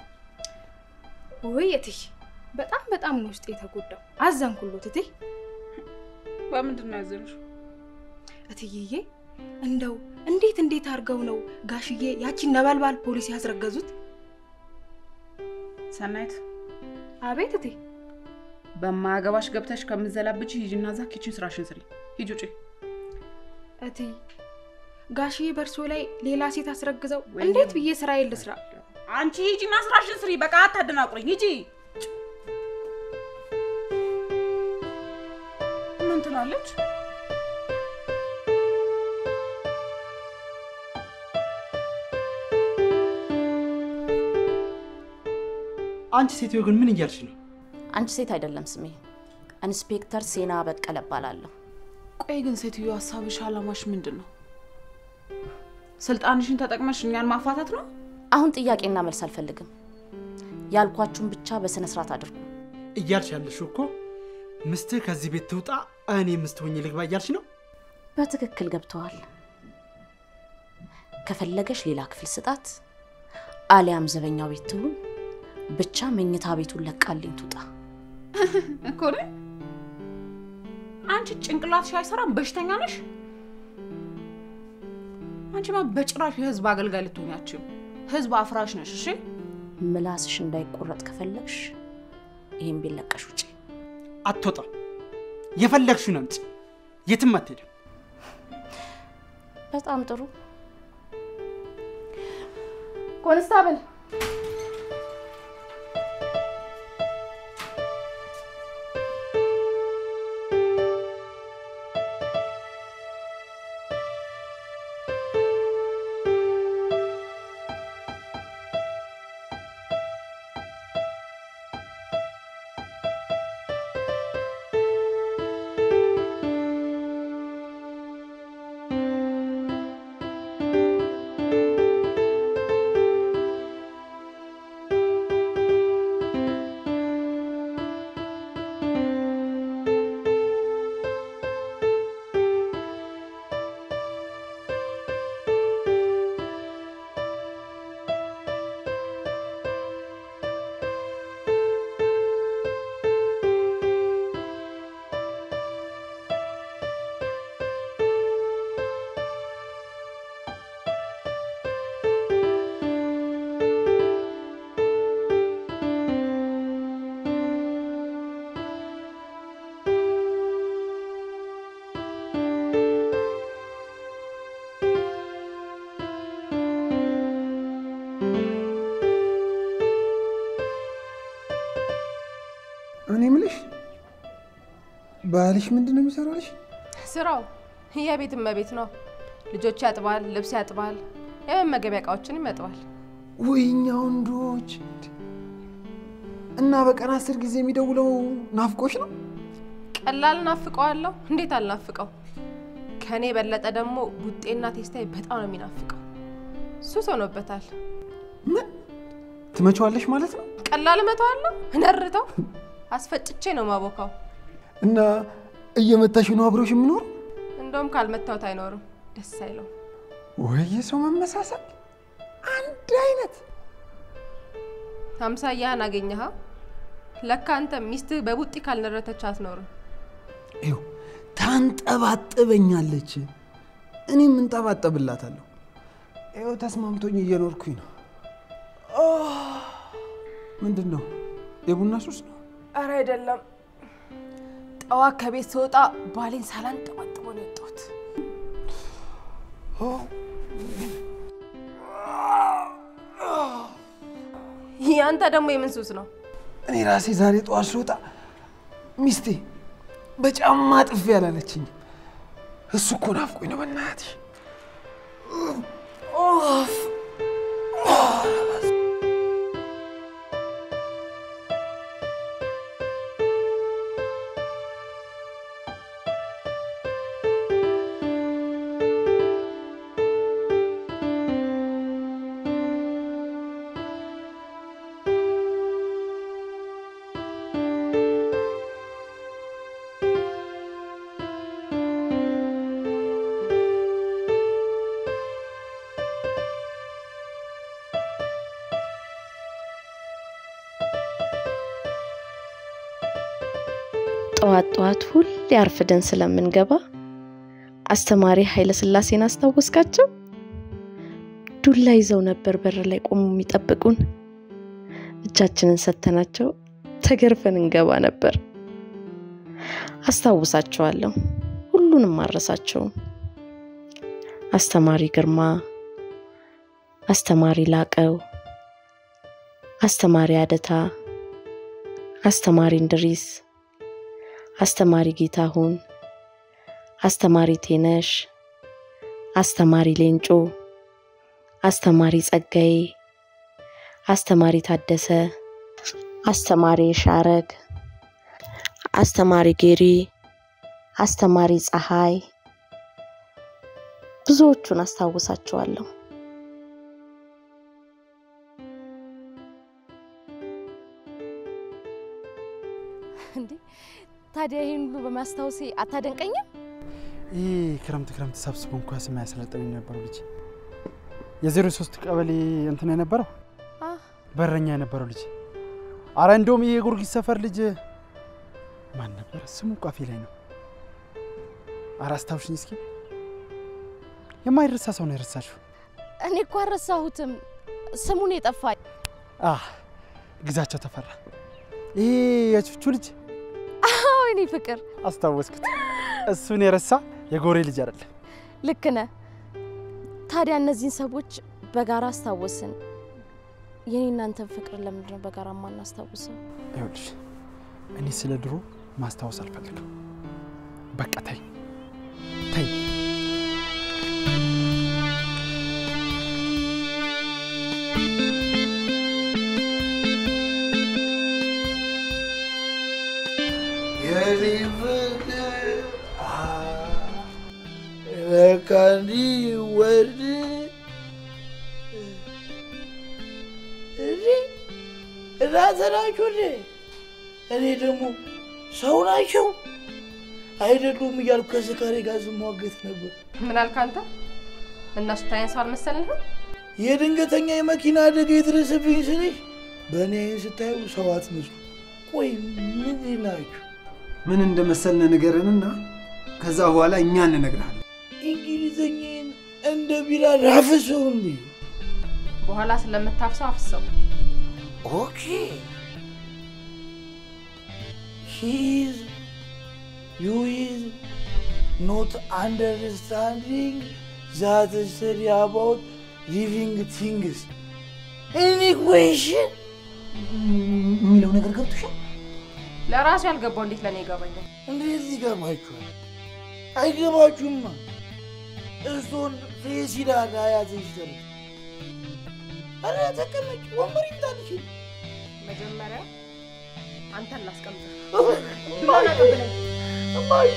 ወይ እትዬ በጣም በጣም ነው ውስጥ የተጎዳው። አዘንኩሎት እቴ። በምንድን ነው ያዘንሽው? እትዬዬ እንደው እንዴት እንዴት አድርገው ነው ጋሽዬ ያቺን ነበልባል ፖሊስ ያስረገዙት? ሰናይት፣ አቤት እቴ። በማያገባሽ ገብተሽ ከምዘላብች ሂጂና እዛ ኪችን ስራሽን ስሪ። ሂጂ ውጪ። እቴ ጋሽዬ በእርሶ ላይ ሌላ ሴት አስረግዘው እንዴት ብዬ ስራዬን ልስራ? አንቺ ሂጂና ስራሽን ስሪ። በቃ አታደናቁረኝ። ሂጂ። ምን ትላለች? አንቺ ሴትዮ ግን ምን እያልሽ ነው? አንቺ ሴት አይደለም ስሜ፣ ኢንስፔክተር ሴና በቀለ እባላለሁ። ቆይ ግን ሴትዮ ሀሳብሽ፣ አላማሽ ምንድን ነው? ስልጣንሽን ተጠቅመሽ እኛን ማፋታት ነው? አሁን ጥያቄና መልስ አልፈልግም። ያልኳችሁን ብቻ በስነ ስርዓት አድርጉ። እያልሽ ያለሽው እኮ ምስትህ ከዚህ ቤት ትውጣ፣ እኔ ምስት ሆኜ ልግባ እያልሽ ነው? በትክክል ገብተዋል። ከፈለገሽ ሌላ ክፍል ስጣት፣ አሊያም ዘበኛው ቤት ትሁን፣ ብቻ መኝታ ቤቱን ለቃልኝ ትውጣ። እኮ ነኝ። አንቺ ጭንቅላትሽ አይሰራም፣ በሽተኛ ነሽ። አንቺማ በጭራሽ የህዝብ አገልጋይ ልትሆኛችም፣ ህዝብ አፍራሽ ነሽ። እሺ ምላስሽ እንዳይቆረጥ ከፈለግሽ ይህን ቤት ለቀሽ ውጪ። አትወጣም። የፈለግሽውን አምጪ፣ የትም አትሄድም። በጣም ጥሩ። ኮንስታብል እኔ ምልሽ ባልሽ ምንድን ነው የሚሰራልሽ? ስራው የቤት እመቤት ነው። ልጆች ያጥባል፣ ልብስ ያጥባል፣ የመመገቢያ እቃዎችን ይመጥባል። ወይኛ ወንዶች እና በቀን አስር ጊዜ የሚደውለው ናፍቆሽ ነው? ቀላል ናፍቀዋለሁ። እንዴት አልናፍቀው? ከእኔ የበለጠ ደግሞ ቡጤና ቴስታዬ በጣም ነው የሚናፍቀው። ሱስ ሆኖበታል። ምን ትመቸዋለሽ ማለት ነው? ቀላል እመተዋለሁ፣ እነርተው አስፈጭቼ ነው ማቦካው። እና እየመታሽ ነው አብሮሽ የምኖር? እንደውም ካልመታወት አይኖርም፣ ደስ አይለው። ወይ የሰው መመሳሰል አንድ አይነት። አምሳያህን አገኘሃ? ለካ አንተ ሚስትህ በቡጢ ካልነረተች አትኖርም። ይኸው ታንጠባጥበኛለች። እኔም እንጠባጠብላታለሁ። ይኸው ተስማምቶኝ እየኖርኩኝ ነው። ምንድን ነው የቡና ሱስ ነው? አረ አይደለም። ጠዋት ከቤት ስወጣ ባሌን ሳላንጠባጥቦ ነው የወጣሁት። ያንተ ደግሞ የምን ሱስ ነው? እኔ ራሴ ዛሬ ጠዋት ስወጣ ሚስቴ በጫማ ጥፊ ያላለችኝ እሱ እኮ ናፍቆኝ ነው። በእናትሽ ጠዋት ጠዋት ሁሌ አርፍደን ስለምንገባ አስተማሪ ኃይለ ሥላሴን አስታወስካቸው? ዱላ ይዘው ነበር በር ላይ ቆሙ የሚጠብቁን። እጃችንን ሰተናቸው ተገርፈን እንገባ ነበር። አስታውሳቸዋለሁ፣ ሁሉንም አረሳቸውም። አስተማሪ ግርማ፣ አስተማሪ ላቀው፣ አስተማሪ አደታ፣ አስተማሪ እንድሪስ አስተማሪ ጌታሁን፣ አስተማሪ ቴነሽ፣ አስተማሪ ሌንጮ፣ አስተማሪ ጸጋዬ፣ አስተማሪ ታደሰ፣ አስተማሪ ሻረግ፣ አስተማሪ ጌሪ፣ አስተማሪ ፀሐይ፣ ብዙዎቹን አስታውሳቸዋለሁ። እንዴ ታዲያ ይህን ሁሉ በማስታወሴ አታደንቀኝም? ይህ ክረምት ክረምት ሰብስቦ እንኳ ስም ያሰለጠኝ የነበረው ልጅ የዜሮ ሶስት ቀበሌ እንትን የነበረው አህ፣ በረኛ የነበረው ልጅ አረ እንደውም ይህ የጊዮርጊስ ሰፈር ልጅ ማን ነበር ስሙ? ቋፌ ላይ ነው። አረ አስታውሽኝ እስኪ። የማይረሳ ሰው ነው የረሳሽው። እኔ እኮ አልረሳሁትም፣ ስሙን የጠፋኝ። አህ ግዛቸው ተፈራ። ይሄ የቹቹ ልጅ አዎ የኔ ፍቅር፣ አስታወስኩት። እሱን የረሳ የጎሬ ልጅ አይደለም። ልክ ነህ። ታዲያ እነዚህን ሰዎች በጋራ አስታወስን። የኔ እናንተን ፍቅር ለምንድን ነው በጋራ ማናስታውሰው? ይኸውልሽ እኔ ስለ ድሮ ማስታወስ አልፈልግም። በቃ ተይ ተይ። የኔ ፍቅር በቃ እንዲወድ እንዴ እናንተ ናችሁ እንዴ? እኔ ደግሞ ሰው ናቸው አይደሉም እያልኩ ከስካሬ ጋር ስሟገት ነበር። ምን አልክ አንተ? እነሱ ታይን ሰው አልመሰልህም? የድንገተኛ የመኪና አደጋ የደረሰብኝ ስልሽ በእኔ አይን ስታዩ ሰው አትመስሉ። ቆይ ምንድን ናችሁ? ምን እንደመሰልን ንገረንና ከዛ በኋላ እኛ እንነግርሃለን። እንግሊዘኛን እንደ ቢራ ራፍሰው እንዴ? በኋላ ስለምታፍሰው አፍሰው። ኦኬ ሂዝ ዩ ኢዝ ኖት አንደርስታንዲንግ ዛት ስተዲ አባውት ሊቪንግ ቲንግስ ኤኒ ኩዌሽን የሚለው ነገር ገብቶሻል? ለራሱ ያልገባው እንዴት ለእኔ ይገባኛል? እንዴት ይገባችኋል? አይገባችሁማ። እሱን ፌሲዳድ አያትሽ ተሉ አረ ተቀመጭ፣ ወንበር ይምጣልሽ። መጀመሪያ አንተን ላስቀምጥህ። እማዬ እማዬ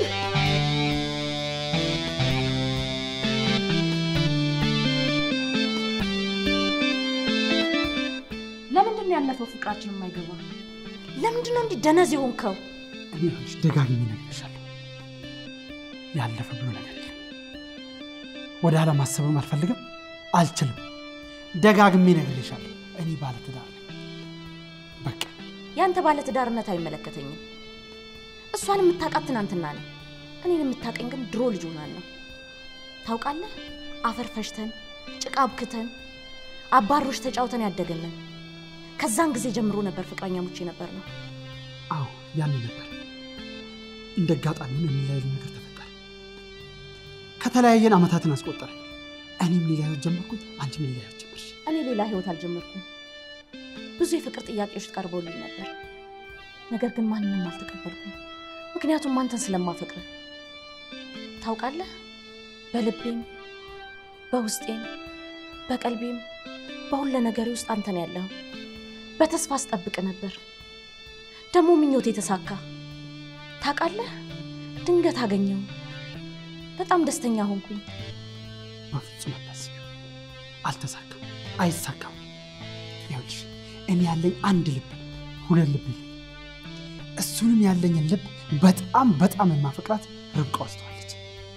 ለምንድን ነው ያለፈው ፍቅራችን የማይገባ? ለምንድን ነው እንዲህ ደነዝ የሆንከው? እኔ ይኸውልሽ ደጋግሜ እነግርሻለሁ፣ ያለፈ ብሎ ነገር የለም። ወደ ኋላ ማሰብም አልፈልግም፣ አልችልም። ደጋግሜ እነግርሻለሁ፣ እኔ ባለትዳር ነኝ። በቃ ያንተ ባለትዳርነት አይመለከተኝም። እሷን የምታውቃት ትናንትና ነው። እኔን የምታቀኝ ግን ድሮ ልጅ ሆናን ነው። ታውቃለህ፣ አፈር ፈሽተን ጭቃ አብክተን አባሮች ተጫውተን ያደገንን። ከዛን ጊዜ ጀምሮ ነበር ፍቅረኛሞች ነበር ነው። አዎ ያኔ ነበር። እንደ አጋጣሚ ሆኖ የሚለያዩ ነገር ተፈጠረ። ከተለያየን ዓመታትን አስቆጠረ። እኔም ሌላ ህይወት ጀመርኩኝ፣ አንቺም ሌላ ህይወት ጀመርሽ። እኔ ሌላ ህይወት አልጀመርኩም። ብዙ የፍቅር ጥያቄዎች ቀርበውልኝ ነበር፣ ነገር ግን ማንንም አልተቀበልኩም። ምክንያቱም አንተን ስለማፈቅርህ ታውቃለህ። በልቤም በውስጤም በቀልቤም በሁለ ነገሬ ውስጥ አንተን ያለው በተስፋ አስጠብቅ ነበር። ደግሞ ምኞት የተሳካ ታውቃለህ። ድንገት አገኘው፣ በጣም ደስተኛ ሆንኩኝ። በፍጹም አታስቢው፣ አልተሳካም፣ አይሳካም። ይኸውልሽ እኔ ያለኝ አንድ ልብ ነው፣ ሁለት ልብ የለኝም። እሱንም ያለኝን ልብ በጣም በጣም የማፈቅራት ርብቃ ወስደዋለች።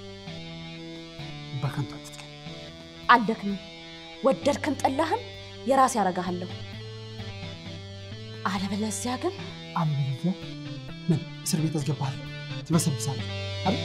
በከንቱ አትትከኝ። አልደክምም። ወደድክም ጠላህም የራሴ ያረጋሃለሁ። አለበለዚያ ግን አለበለዚያ ምን እስር ቤት አስገባለሁ፣ ትበሰብሳለህ አይደል?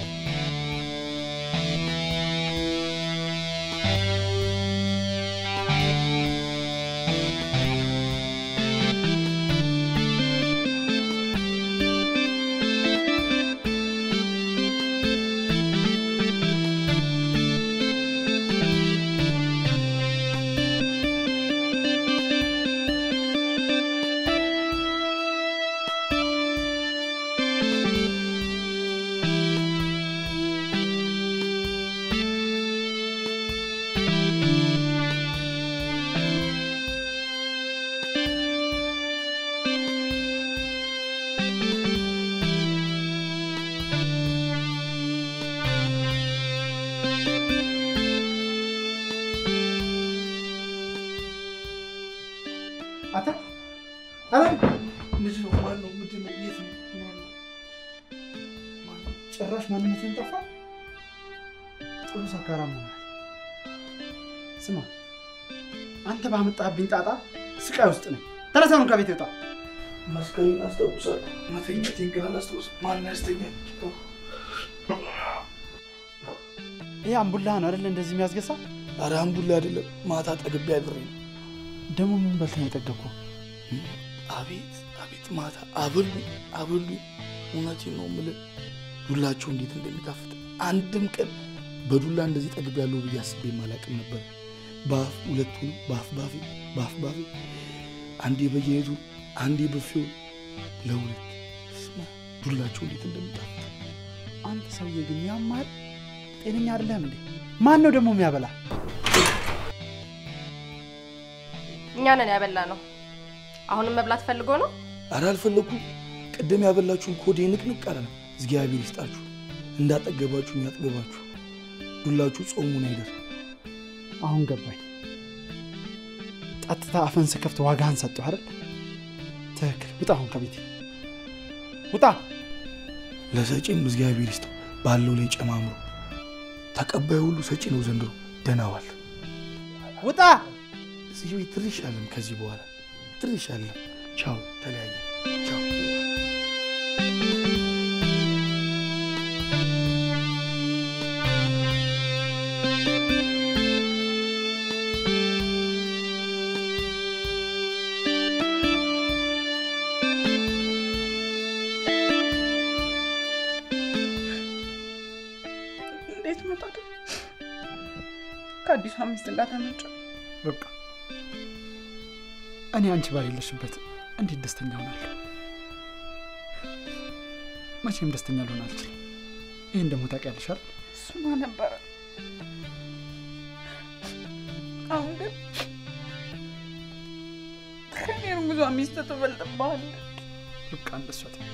አታ አለም ምንድን ነው? ማን ነው? ምንድን ነው? የት ነው? ማን ነው? ማን ነው? ጭራሽ ማንነትን ጠፋ። ጥሩ ሰካራም ሆናል። ስማ አንተ ባመጣብኝ ጣጣ ስቃይ ውስጥ ነኝ። ተነሳ አሁን ከቤት ይወጣ። መስቀሌን አስታውሳለሁ። መተኛቴን ግን አላስታውስም። ማን ያስተኛል? ይህ አምቡላህ ነው አይደለ? እንደዚህ የሚያስገሳ ኧረ አምቡላ አይደለም። ማታ ጠግቤ አድሬ ነው። ደግሞ ምን በልተህ ነው የጠገብኩ? አቤት አቤት፣ ማታ አብሉኝ አብሉኝ። እውነቴን ነው የምልህ ዱላቸው እንዴት እንደሚጣፍጥ አንድም ቀን በዱላ እንደዚህ ጠግቤ ያለው ብዬ አስቤ አላውቅም ነበር። በአፍ ሁለቱን በአፍ ባፌ በአፍ ባፌ አንዴ በየሄዱ አንዴ በፊውን ለሁለት ስማ፣ ዱላቸው እንዴት እንደሚጣፍጥ አንተ ሰውዬ ግን ያማል። ጤነኛ አይደለህም እንዴ? ማን ነው ደግሞ የሚያበላ? እኛ ነን ያበላ ነው። አሁንም መብላት ፈልጎ ነው። ኧረ አልፈለኩም። ቅድም ያበላችሁን ኮዴ ንቅንቅ አለ ነው። እግዚአብሔር ይስጣችሁ። እንዳጠገባችሁኝ ያጥገባችሁ። ዱላችሁ ጾሙን አይደር። አሁን ገባኝ። ጠጥታ አፈን ስከፍት ዋጋህን ሰጠሁ አይደል? ትክክል። ውጣ አሁን ከቤቴ ውጣ። ለሰጪም እግዚአብሔር ይስጠው ባለው ላይ ጨማምሮ። ተቀባዩ ሁሉ ሰጪ ነው ዘንድሮ። ደህና ዋል። ውጣ። እዚህ ቤት ትንሽ አለም። ከዚህ በኋላ ትንሽ አለም። ቻው፣ ተለያየ። ቻው። እንዴት መጣ ከአዲሷ ሚስት ጋር ተመጫ ርብቃ፣ እኔ አንቺ ባሌለሽበት እንዴት ደስተኛ ሆናለሁ? መቼም ደስተኛ ልሆን አልችልም። ይህን ደግሞ ታውቂያለሽ አይደል? እሱማ ነበረ። አሁን ግን ከኔ እርጉዟ ሚስት ትበልጥብሃለች። ርብቃ፣ እንደሷ አትበይ።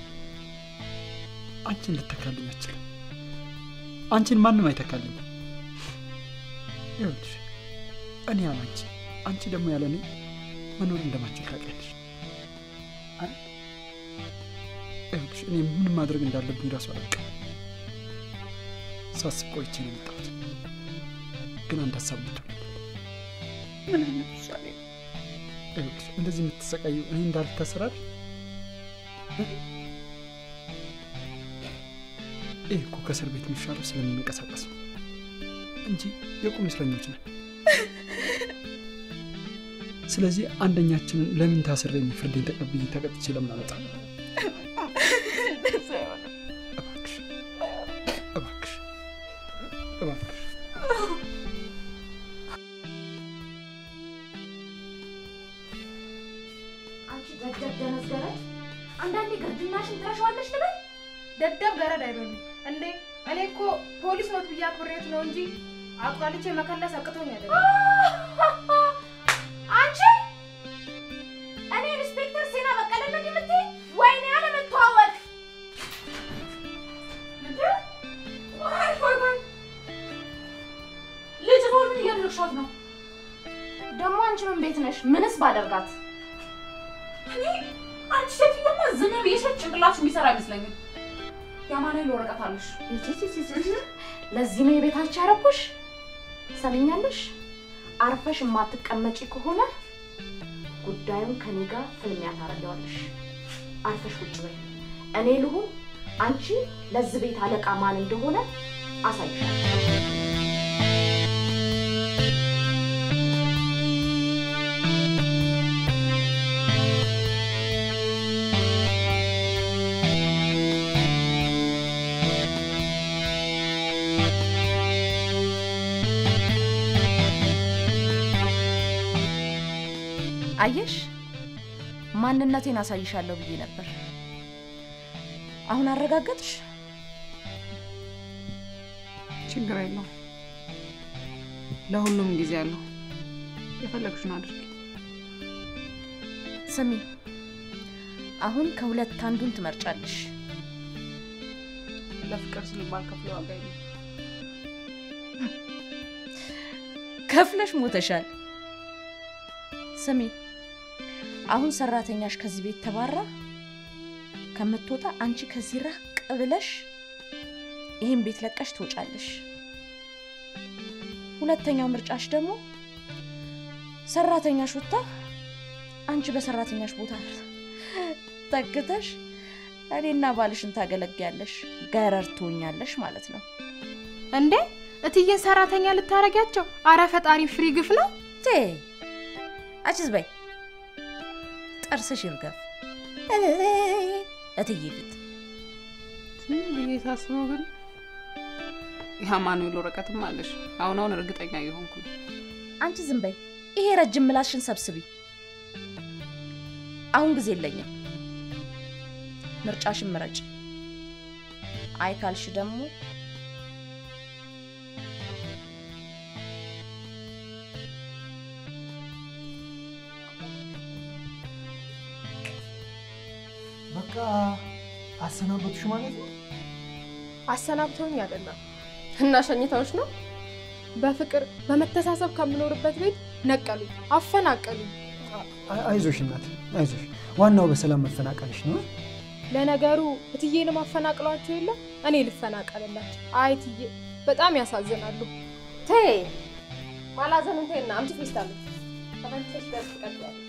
አንቺን ልተካልኝ አልችልም። አንቺን ማንም አይተካልኝ። ይኸውልሽ እኔ ያለ አንቺ አንቺ ደግሞ ያለ እኔ መኖር እንደማንችል ታውቂያለሽ አይደል? ይኸውልሽ እኔ ምን ማድረግ እንዳለብኝ ራሱ አላውቅም። ሳስብ ቆይቼ ነው የመጣሁት። ግን አንድ ሀሳብ ልትሆን ምን አይነት ውሳኔ ነው? ይኸውልሽ እንደዚህ የምትሰቃዩ እኔ እንዳልታሰራል ይህ እኮ ከእስር ቤት የሚሻለው ስለምንንቀሳቀስ ነው እንጂ የቁም እስረኞች ነን። ስለዚህ አንደኛችንን ለምን ታስሬ ፍርዴን ተቀብዬ ተቀጥቼ ለምን አመጣ? እባክሽ እባክሽ እባክሽ አንቺ ደደብ ደነዝ ገረድ፣ አንዳንዴ ግርድናሽን ትረሻዋለሽ ልበል? ደደብ ገረድ አይበሉ እንዴ! እኔ እኮ ፖሊስ ኖት ብዬ አክብሬት ነው እንጂ አቁላልቼ መከለስ አቅቶኝ አይደለም። አንቺ እኔ ኢንስፔክተር ሲና በቀለ ነው የምትይ? ወይኔ ያለመተዋወቅ እንዴ! ቆይ ቆይ ቆይ፣ ልጅ ምን እያደረግሻት ነው? ደግሞ አንቺ ምን ቤት ነሽ? ምንስ ባደርጋት? እኔ አንቺ ሴትዮማ ዝም ብዬሽ ጭንቅላትሽ የሚሰራ አይመስለኝም። የአማኑኤል ወረቀት አለሽ። ለዚህ ነው የቤታችሁ ያረኩሽ። ሰምኛለሽ? አርፈሽ የማትቀመጪ ከሆነ ጉዳዩን ከኔ ጋር ፍልሚያ ታደርጊዋለሽ። አርፈሽ ቁጭ በይ። እኔ ልሁን፣ አንቺ ለዚህ ቤት አለቃ ማን እንደሆነ አሳይሻለሁ። አየሽ፣ ማንነቴን አሳይሻለሁ ብዬ ነበር። አሁን አረጋገጥሽ? ችግር የለውም። ለሁሉም ጊዜ አለው። የፈለግሽውን አድርጊ። ስሚ፣ አሁን ከሁለት አንዱን ትመርጫለሽ። ለፍቅር ስል ባልከፍለው ዋጋ የለም። ከፍለሽ ሞተሻል። ስሚ፣ አሁን ሰራተኛሽ ከዚህ ቤት ተባራ ከምትወጣ አንቺ ከዚህ ራቅ ብለሽ ይህን ቤት ለቀሽ ትወጫለሽ። ሁለተኛው ምርጫሽ ደግሞ ሰራተኛሽ ወጥታ አንቺ በሰራተኛሽ ቦታ ተክተሽ እኔና ባልሽን ታገለግያለሽ፣ ገረድ ትሆኛለሽ ማለት ነው። እንዴ እትዬን ሰራተኛ ልታረጊያቸው? አረ ፈጣሪ ፍሪ ግፍ ነው። ቴ አችዝ በይ ጥርስሽ ይርገፍ እትዬ ፊት ዝም ብዬ ሳስበው ግን የአማኑኤል ወረቀትም አለሽ። አሁን አሁን እርግጠኛ እየሆንኩ ነው። አንቺ ዝም በይ። ይሄ ረጅም ምላስሽን ሰብስቢ። አሁን ጊዜ የለኝም። ምርጫሽን ምረጭ። አይ ካልሽ ደግሞ በቃ አሰናበቱሽ ማለት ነው? አሰናብተውኝ አይደለም እና ሸኝታዎች ነው። በፍቅር በመተሳሰብ ከምኖርበት ቤት ነቀሉ፣ አፈናቀሉ። አይ- አይዞሽ እናት አይዞሽ። ዋናው በሰላም መፈናቀልሽ ነው። ለነገሩ እትዬንም አፈናቅሏቸው የለ እኔ ልፈናቀልላቸው። አይ እትዬ በጣም ያሳዝናሉ። ተይ ማላዘኑን ተይና አምጪ ፌስታሉ ተመልሰሽ ደርስ ትቀጥያለሽ።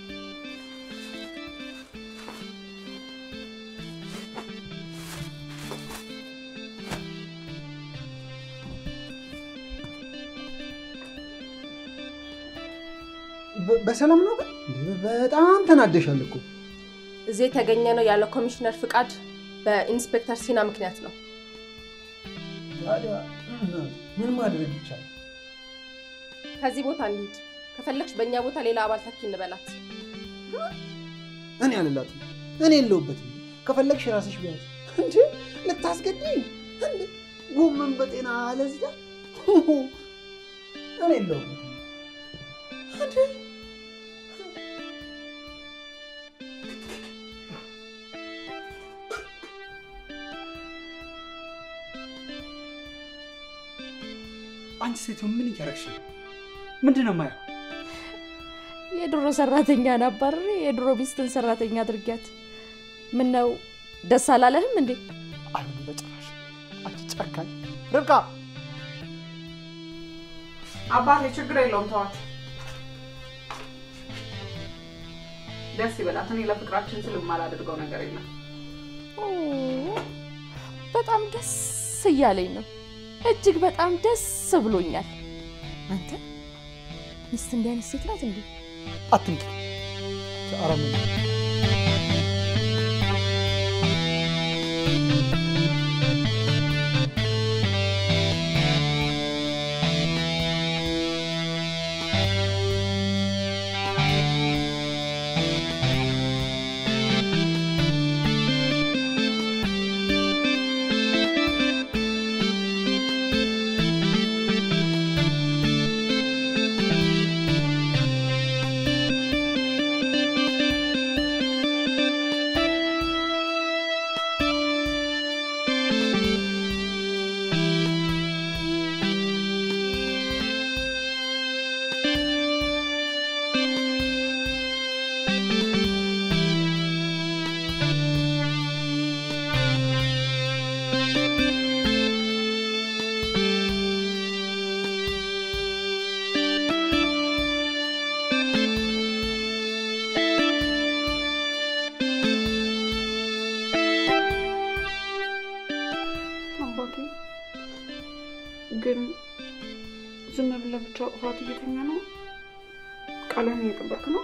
በ- በሰላም ነው ግን? እንዴ፣ በጣም ተናደሻል እኮ። እዚህ የተገኘ ነው ያለ ኮሚሽነር ፍቃድ በኢንስፔክተር ሲና ምክንያት ነው። ታዲያ ምን ማድረግ ይቻላል? ከዚህ ቦታ እንሂድ። ከፈለግሽ በእኛ ቦታ ሌላ አባል ተኪ እንበላት። እኔ አልላትም። እኔ የለሁበትም። ከፈለግሽ ራስሽ ቢያዝ እንጂ ልታስገድኝ እንዴ? ጎመን በጤና አለዝዳ እኔ የለሁበትም። እንዴ? አንቺ ሴትዮ ምን እያረግሽ ነው? ምንድን ነው የማየው? የድሮ ሰራተኛን አባርሬ የድሮ ሚስትን ሰራተኛ አድርጊያት። ምን ነው ደስ አላለህም እንዴ? አይሆንም በጭራሽ። አንቺ ጨካኝ ርብቃ! አባቴ ችግር የለውም ተዋት። ደስ ይበላት። እኔ ለፍቅራችን ስል የማላደርገው ነገር የለም። በጣም ደስ እያለኝ ነው። እጅግ በጣም ደስ ብሎኛል። አንተ ሚስት እንዲህ አይነት ሴት ናት እንዴ? አትምጪ አረመኔ አባቴ ግን ዝም ብለህ ብቻ ቅፋት እየተኛ ነው? ቃልህን እየጠበቅ ነው?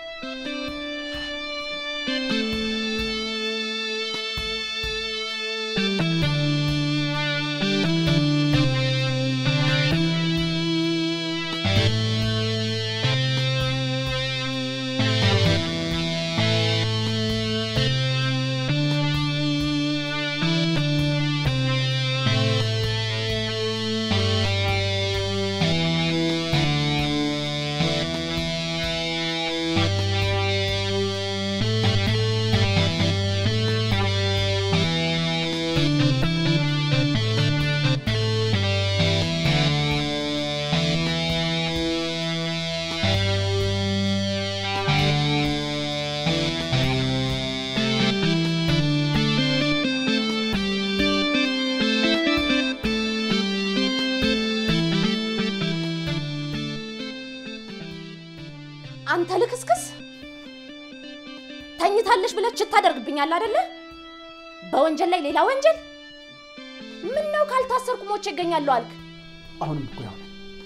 አንተ ልክስክስ ተኝታለሽ ብለህ ችት ታደርግብኛለህ አይደለ? በወንጀል ላይ ሌላ ወንጀል። ምን ነው ካልታሰርኩ ሞቼ እገኛለሁ አልክ? አሁንም እኮ ያው ነው።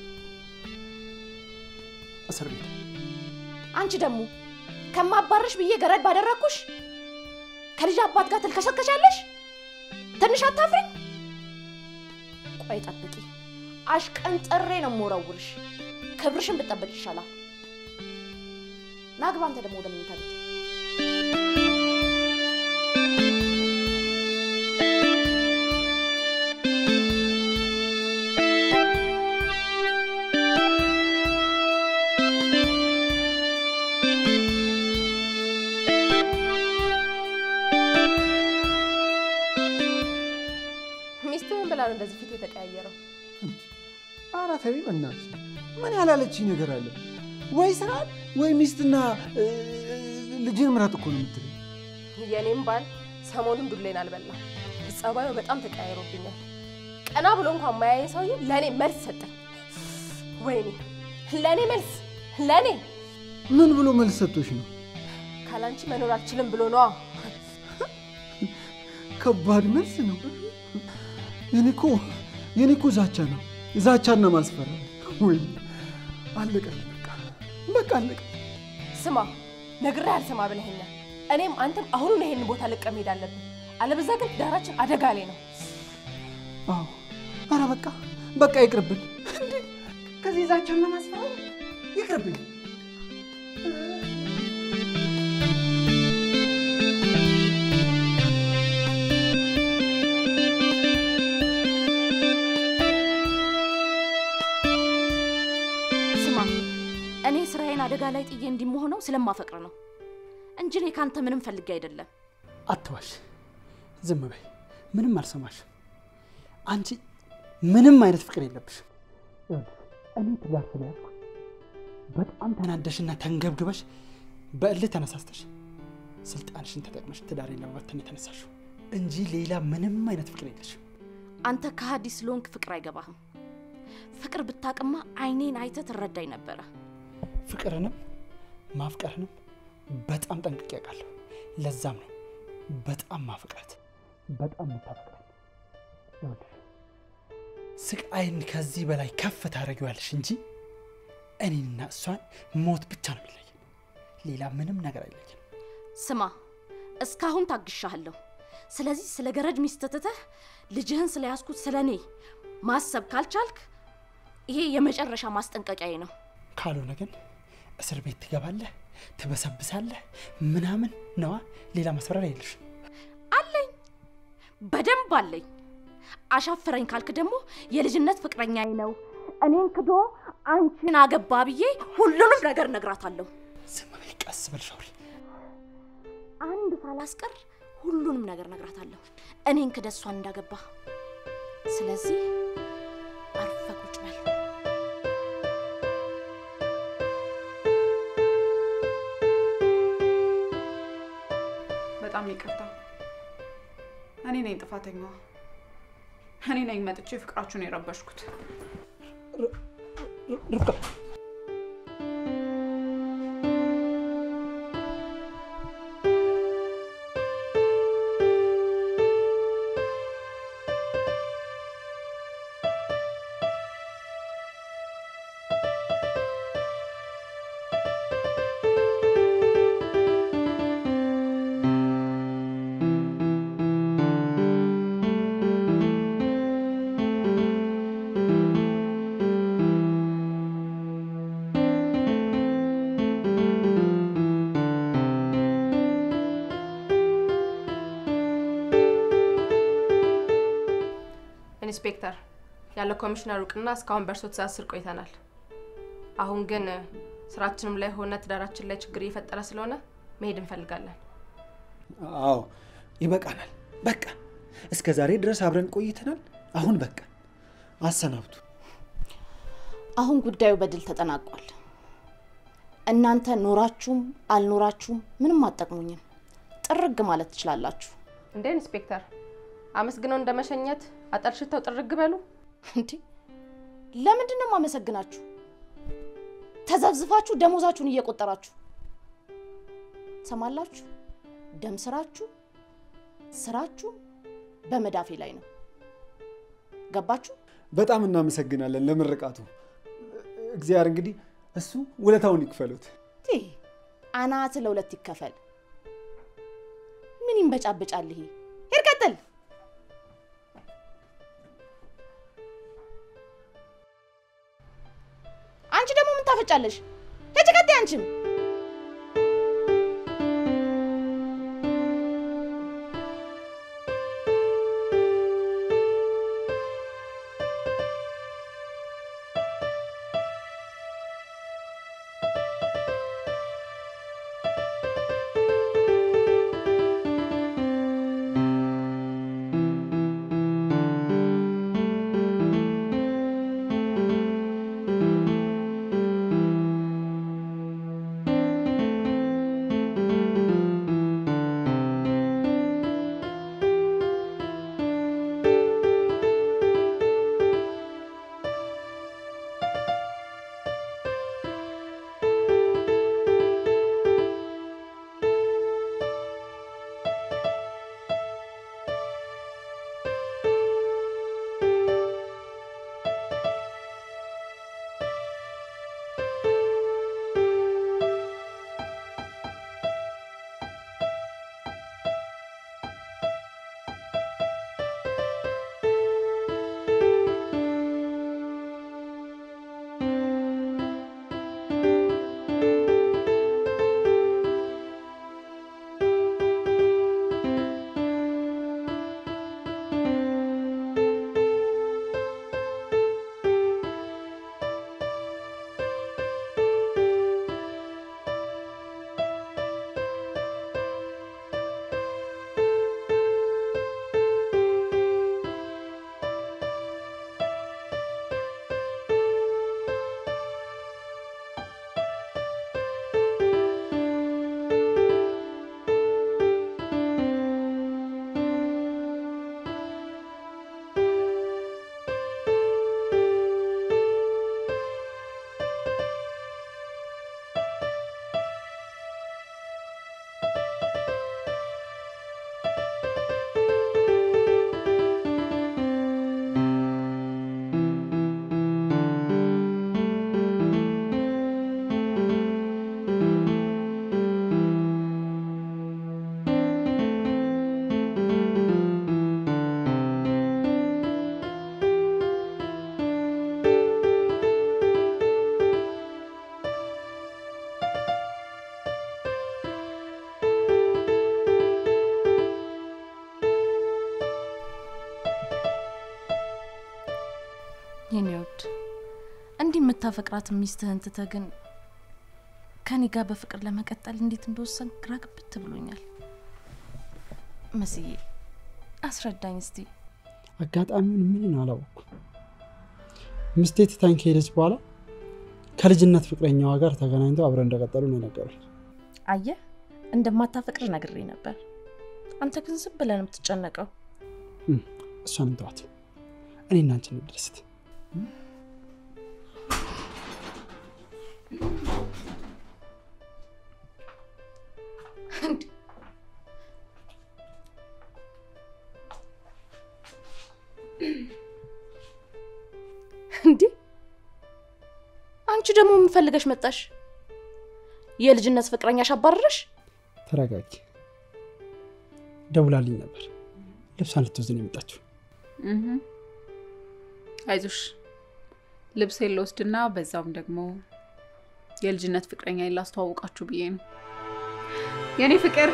እስር ቤት አንቺ ደግሞ ከማባረሽ ብዬ ገረድ ባደረግኩሽ ከልጅ አባት ጋር ትልከሰከሻለሽ። ትንሽ አታፍሪኝ? ቆይ ጠብቂ፣ አሽቀንጥሬ ነው የምወረውርሽ። ክብርሽን ብጠብቅ ይሻላል። ናግባ አንተ ደግሞ ወደ መኝታ ቤት። ሚስትህ ምን ብላ ነው እንደዚህ ፊት የተቀያየረው? ኧረ ተይ በእናትሽ፣ ምን ያላለችኝ ነገር አለ? ወይ ስራ ወይ ሚስትና እ, ልጅን ምረጥ እኮ ነው የምትለኝ። የኔም ባል ሰሞኑን ዱሌን አልበላም። ጸባዩ በጣም ተቀያይሮብኛል። ቀና ብሎ እንኳን ማያየኝ ሰውዬ ለእኔ መልስ ሰጠኝ። ወይኔ ለእኔ መልስ ለእኔ ምን ብሎ መልስ ሰጥቶሽ ነው? ካላንቺ መኖር አልችልም ብሎ ነዋ። ከባድ መልስ ነው። የኔ እኮ የኔ እኮ ዛቻ ነው፣ ዛቻና ማስፈራሪያ። ወይ አለቀልኝ፣ በቃ በቃ አለቀ። ስማ ነግሬህ አልሰማ ብለኸኛል። እኔም አንተም አሁኑን ይሄንን ቦታ ለቀህ መሄድ አለብን። አለበዛ ግን ዳራችን አደጋ ላይ ነው። አዎ፣ ኧረ በቃ በቃ ይቅርብን። እንዴ ከዚህ ዛቻና ማስፈራሪያ ይቅርብኝ። ስማ፣ እኔ ስራዬን አደጋ ላይ ጥዬ እንዲመሆነው ስለማፈቅር ነው እንጂ እኔ ካንተ ምንም ፈልጌ አይደለም። አትዋሽ፣ ዝም በይ፣ ምንም አልሰማሽም። አንቺ ምንም አይነት ፍቅር የለብሽም። ይኸውልሽ፣ እኔ ትዳር ስለያዝኩ በጣም ተናደሽና ተንገብግበሽ በእልህ ተነሳስተሽ ስልጣንሽን ተጠቅመሽ ትዳሬን ለመበተን የተነሳሽው እንጂ ሌላ ምንም አይነት ፍቅር የለሽም። አንተ ከሃዲ ስለሆንክ ፍቅር አይገባህም። ፍቅር ብታቅማ አይኔን አይተህ ትረዳኝ ነበረ። ፍቅርንም ማፍቀርንም በጣም ጠንቅቄ አውቃለሁ። ለዛም ነው በጣም ማፍቅራት፣ በጣም የምታፈቅራት። ይኸውልሽ ስቃይን ከዚህ በላይ ከፍ ታደርጊዋለሽ እንጂ እኔና እሷን ሞት ብቻ ነው የሚለየን። ሌላ ምንም ነገር አይለየን። ስማ፣ እስካሁን ታግሻለሁ። ስለዚህ ስለ ገረድ ሚስት ትተህ ልጅህን ስለያዝኩት ስለ እኔ ማሰብ ካልቻልክ ይሄ የመጨረሻ ማስጠንቀቂያዬ ነው። ካልሆነ ግን እስር ቤት ትገባለህ፣ ትበሰብሳለህ፣ ምናምን ነዋ። ሌላ ማስፈራሪያ የለሽ። አለኝ፣ በደንብ አለኝ። አሻፈረኝ ካልክ ደግሞ የልጅነት ፍቅረኛዬ ነው እኔን ክዶ አንቺን አገባ ብዬ ሁሉንም ነገር እነግራታለሁ። ዝም በይ፣ ቀስ በልሽ አውሪ። አንድ ሳላስቀር ሁሉንም ነገር እነግራታለሁ እኔን ክደ እሷን እንዳገባ። ስለዚህ አርፈ ቁጭ በል። በጣም ይቅርታ። እኔ ነኝ ጥፋተኛዋ። እኔ ነኝ መጥቼ ፍቅራችሁን የረበሽኩት። ርብቃ ኢንስፔክተር፣ ያለ ኮሚሽነር እውቅና እስካሁን በእርሶ ትእዛዝ ስር ቆይተናል። አሁን ግን ስራችንም ላይ ሆነ ትዳራችን ላይ ችግር እየፈጠረ ስለሆነ መሄድ እንፈልጋለን። አዎ ይበቃናል። በቃ እስከ ዛሬ ድረስ አብረን ቆይተናል። አሁን በቃ አሰናብቱ። አሁን ጉዳዩ በድል ተጠናቋል። እናንተ ኖራችሁም አልኖራችሁም ምንም አጠቅሙኝም። ጥርግ ማለት ትችላላችሁ። እንዴ ኢንስፔክተር፣ አመስግነው እንደ መሸኘት አጠርሽተው ጥርግ በሉ። እንዴ ለምንድን ነው የማመሰግናችሁ? ተዘብዝፋችሁ ደሞዛችሁን እየቆጠራችሁ ሰማላችሁ። ደም ስራችሁ ስራችሁ በመዳፌ ላይ ነው። ገባችሁ? በጣም እናመሰግናለን ለምርቃቱ። እግዚአብሔር እንግዲህ እሱ ውለታውን ይክፈሉት። ይህ አናት ለሁለት ይከፈል። ምን ይንበጫበጫል ይሄ? ሂድ ቀጥል። አንቺ ደግሞ ምን ታፈጫለሽ? ሂጂ ቀጥይ አንቺም የምታፈቅራት ሚስትህን ትተህ ግን ከኔ ጋር በፍቅር ለመቀጠል እንዴት እንደወሰን ግራ ግብት ብሎኛል። መስዬ አስረዳኝ እስቲ። አጋጣሚውን ምን አላወቅኩም። ሚስቴ ትታኝ ከሄደች በኋላ ከልጅነት ፍቅረኛዋ ጋር ተገናኝተው አብረው እንደቀጠሉ ነው የነገሩኝ። አየህ እንደማታፈቅር ነግሬ ነበር። አንተ ግን ዝም ብለህ ነው የምትጨነቀው። እም፣ እሷን እንተዋት፣ እኔ እና አንቺ እንደርስት። እንዴ አንቺ ደግሞ ምን ፈልገሽ መጣሽ? የልጅነት ፍቅረኛሽ አባረረሽ? ተረጋጊ። ደውላልኝ ነበር። ልብሷን ልትወስድ ነው የመጣችው። እህ። አይዞሽ ልብሴን ልወስድና በዛውም ደግሞ የልጅነት ፍቅረኛ ላስተዋውቃችሁ ብዬ ነው። የኔ ፍቅር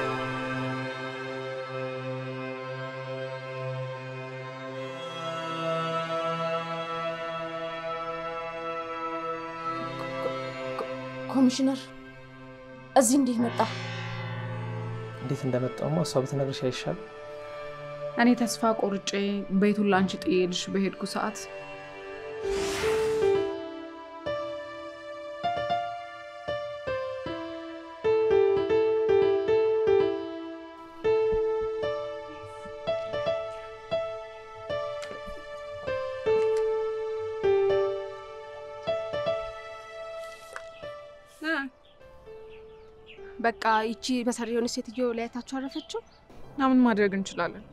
ኮሚሽነር እዚህ እንዴት መጣ? እንዴት እንደመጣውማ እሷ ብትነግርሽ አይሻል? እኔ ተስፋ ቆርጬ ቤቱን ላንቺ ጥዬልሽ በሄድኩ ሰዓት በቃ ይቺ በሰሪ የሆነች ሴትዮ ላያታችሁ አረፈችው። እና ምን ማድረግ እንችላለን?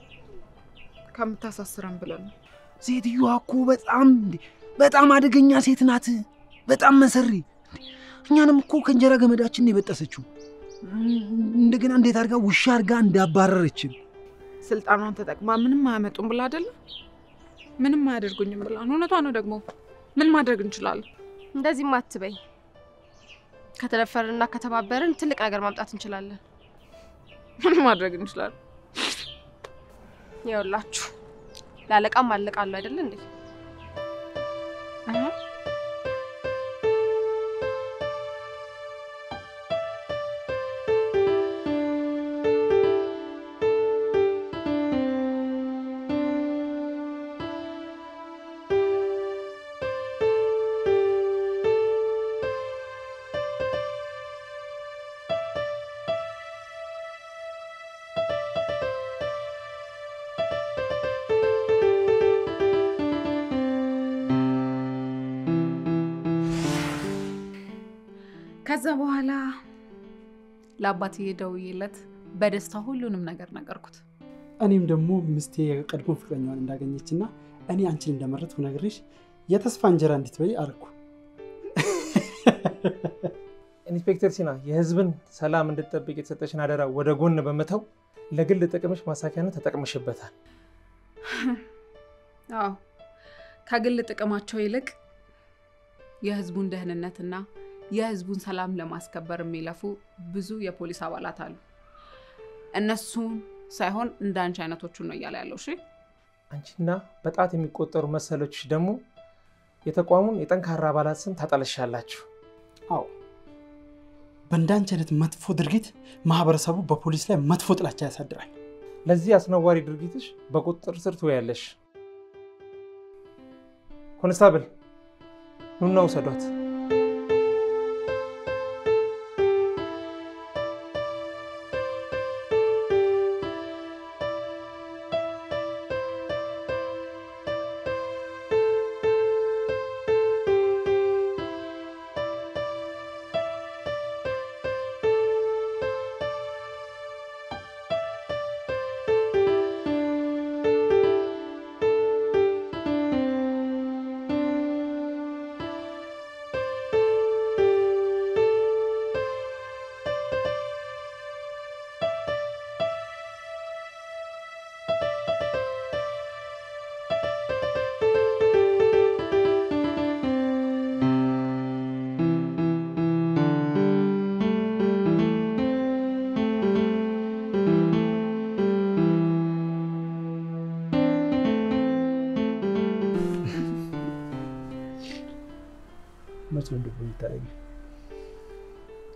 ከምታሳስረን ብለን ነው። ሴትዮዋ እኮ በጣም እንዴ በጣም አደገኛ ሴት ናት። በጣም መሰሪ። እኛንም እኮ ከእንጀራ ገመዳችን ነው የበጠሰችው። እንደገና እንዴት አድርጋ ውሻ አድርጋ እንዳባረረችን ስልጣኗን ተጠቅማ ምንም አያመጡም ብላ አይደለም ምንም አያደርጉኝም ብላ ነው። እውነቷ ነው ደግሞ ምን ማድረግ እንችላለን? እንደዚህም አትበይ። ከተደፈርንና ከተባበርን ትልቅ ነገር ማምጣት እንችላለን። ምን ማድረግ እንችላለን? ይኸውላችሁ ለአለቃም አለቃለሁ አይደለ እንዴ? ከዛ በኋላ ለአባትዬ ደውዬለት በደስታ ሁሉንም ነገር ነገርኩት። እኔም ደግሞ ሚስቴ የቀድሞ ፍቅረኛዋን እንዳገኘችና እኔ አንቺን እንደመረጥኩ ነግሬሽ የተስፋ እንጀራ እንድትበይ አደረኩ። ኢንስፔክተር ሲና የህዝብን ሰላም እንድትጠብቅ የተሰጠሽን አደራ ወደ ጎን በመተው ለግል ጥቅምሽ ማሳኪያነት ተጠቅምሽበታል። አዎ ከግል ጥቅማቸው ይልቅ የህዝቡን ደህንነትና የህዝቡን ሰላም ለማስከበር የሚለፉ ብዙ የፖሊስ አባላት አሉ። እነሱን ሳይሆን እንደ አንቺ አይነቶቹን ነው እያለ ያለው። እሺ አንቺና በጣት የሚቆጠሩ መሰሎችሽ ደግሞ የተቋሙን የጠንካራ አባላት ስም ታጠለሻላችሁ። አዎ በእንዳንቺ አይነት መጥፎ ድርጊት ማህበረሰቡ በፖሊስ ላይ መጥፎ ጥላቻ ያሳድራል። ለዚህ አስነዋሪ ድርጊትሽ በቁጥጥር ስር ትውያለሽ። ኮንስታብል ኑና ውሰዷት።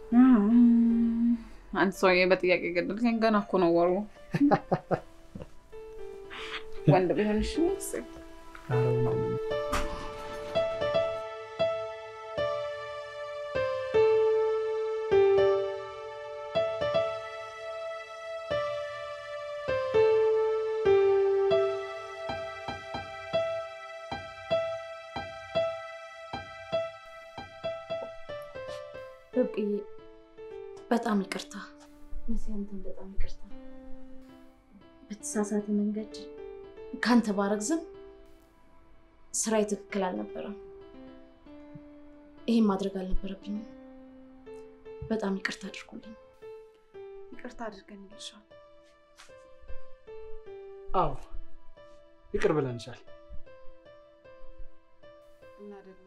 አንድ ሰውዬ በጥያቄ ገደልከኝ። ገና እኮ ነው ወሩ። ወንድ ቢሆን እሺ መሰለኝ። ርብቅዬ በጣም ይቅርታ። መሲ አንተን በጣም ይቅርታ። በተሳሳተ መንገድ ካንተ ባረግዝም ስራዬ ትክክል አልነበረም። ይሄን ማድረግ አልነበረብኝም። በጣም ይቅርታ አድርጉልኝ። ይቅርታ አድርገን ይልሻል። አዎ ይቅር ብለንሻል። እና ደግሞ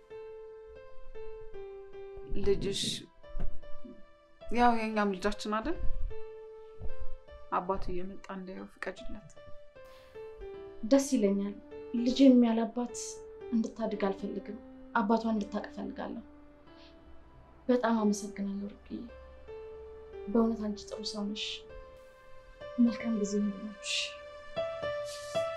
ልጅሽ ያው የእኛም ልጃችን አይደል? አባቱ እየመጣ እንዳየው ፍቀጅለት። ደስ ይለኛል። ልጄም ያለ አባት እንድታድግ አልፈልግም። አባቷን እንድታቅ እፈልጋለሁ። በጣም አመሰግናለሁ ርቅዬ። በእውነት አንቺ ጥሩ ሰው ነሽ። መልካም ጊዜ ይሁንላችሁ።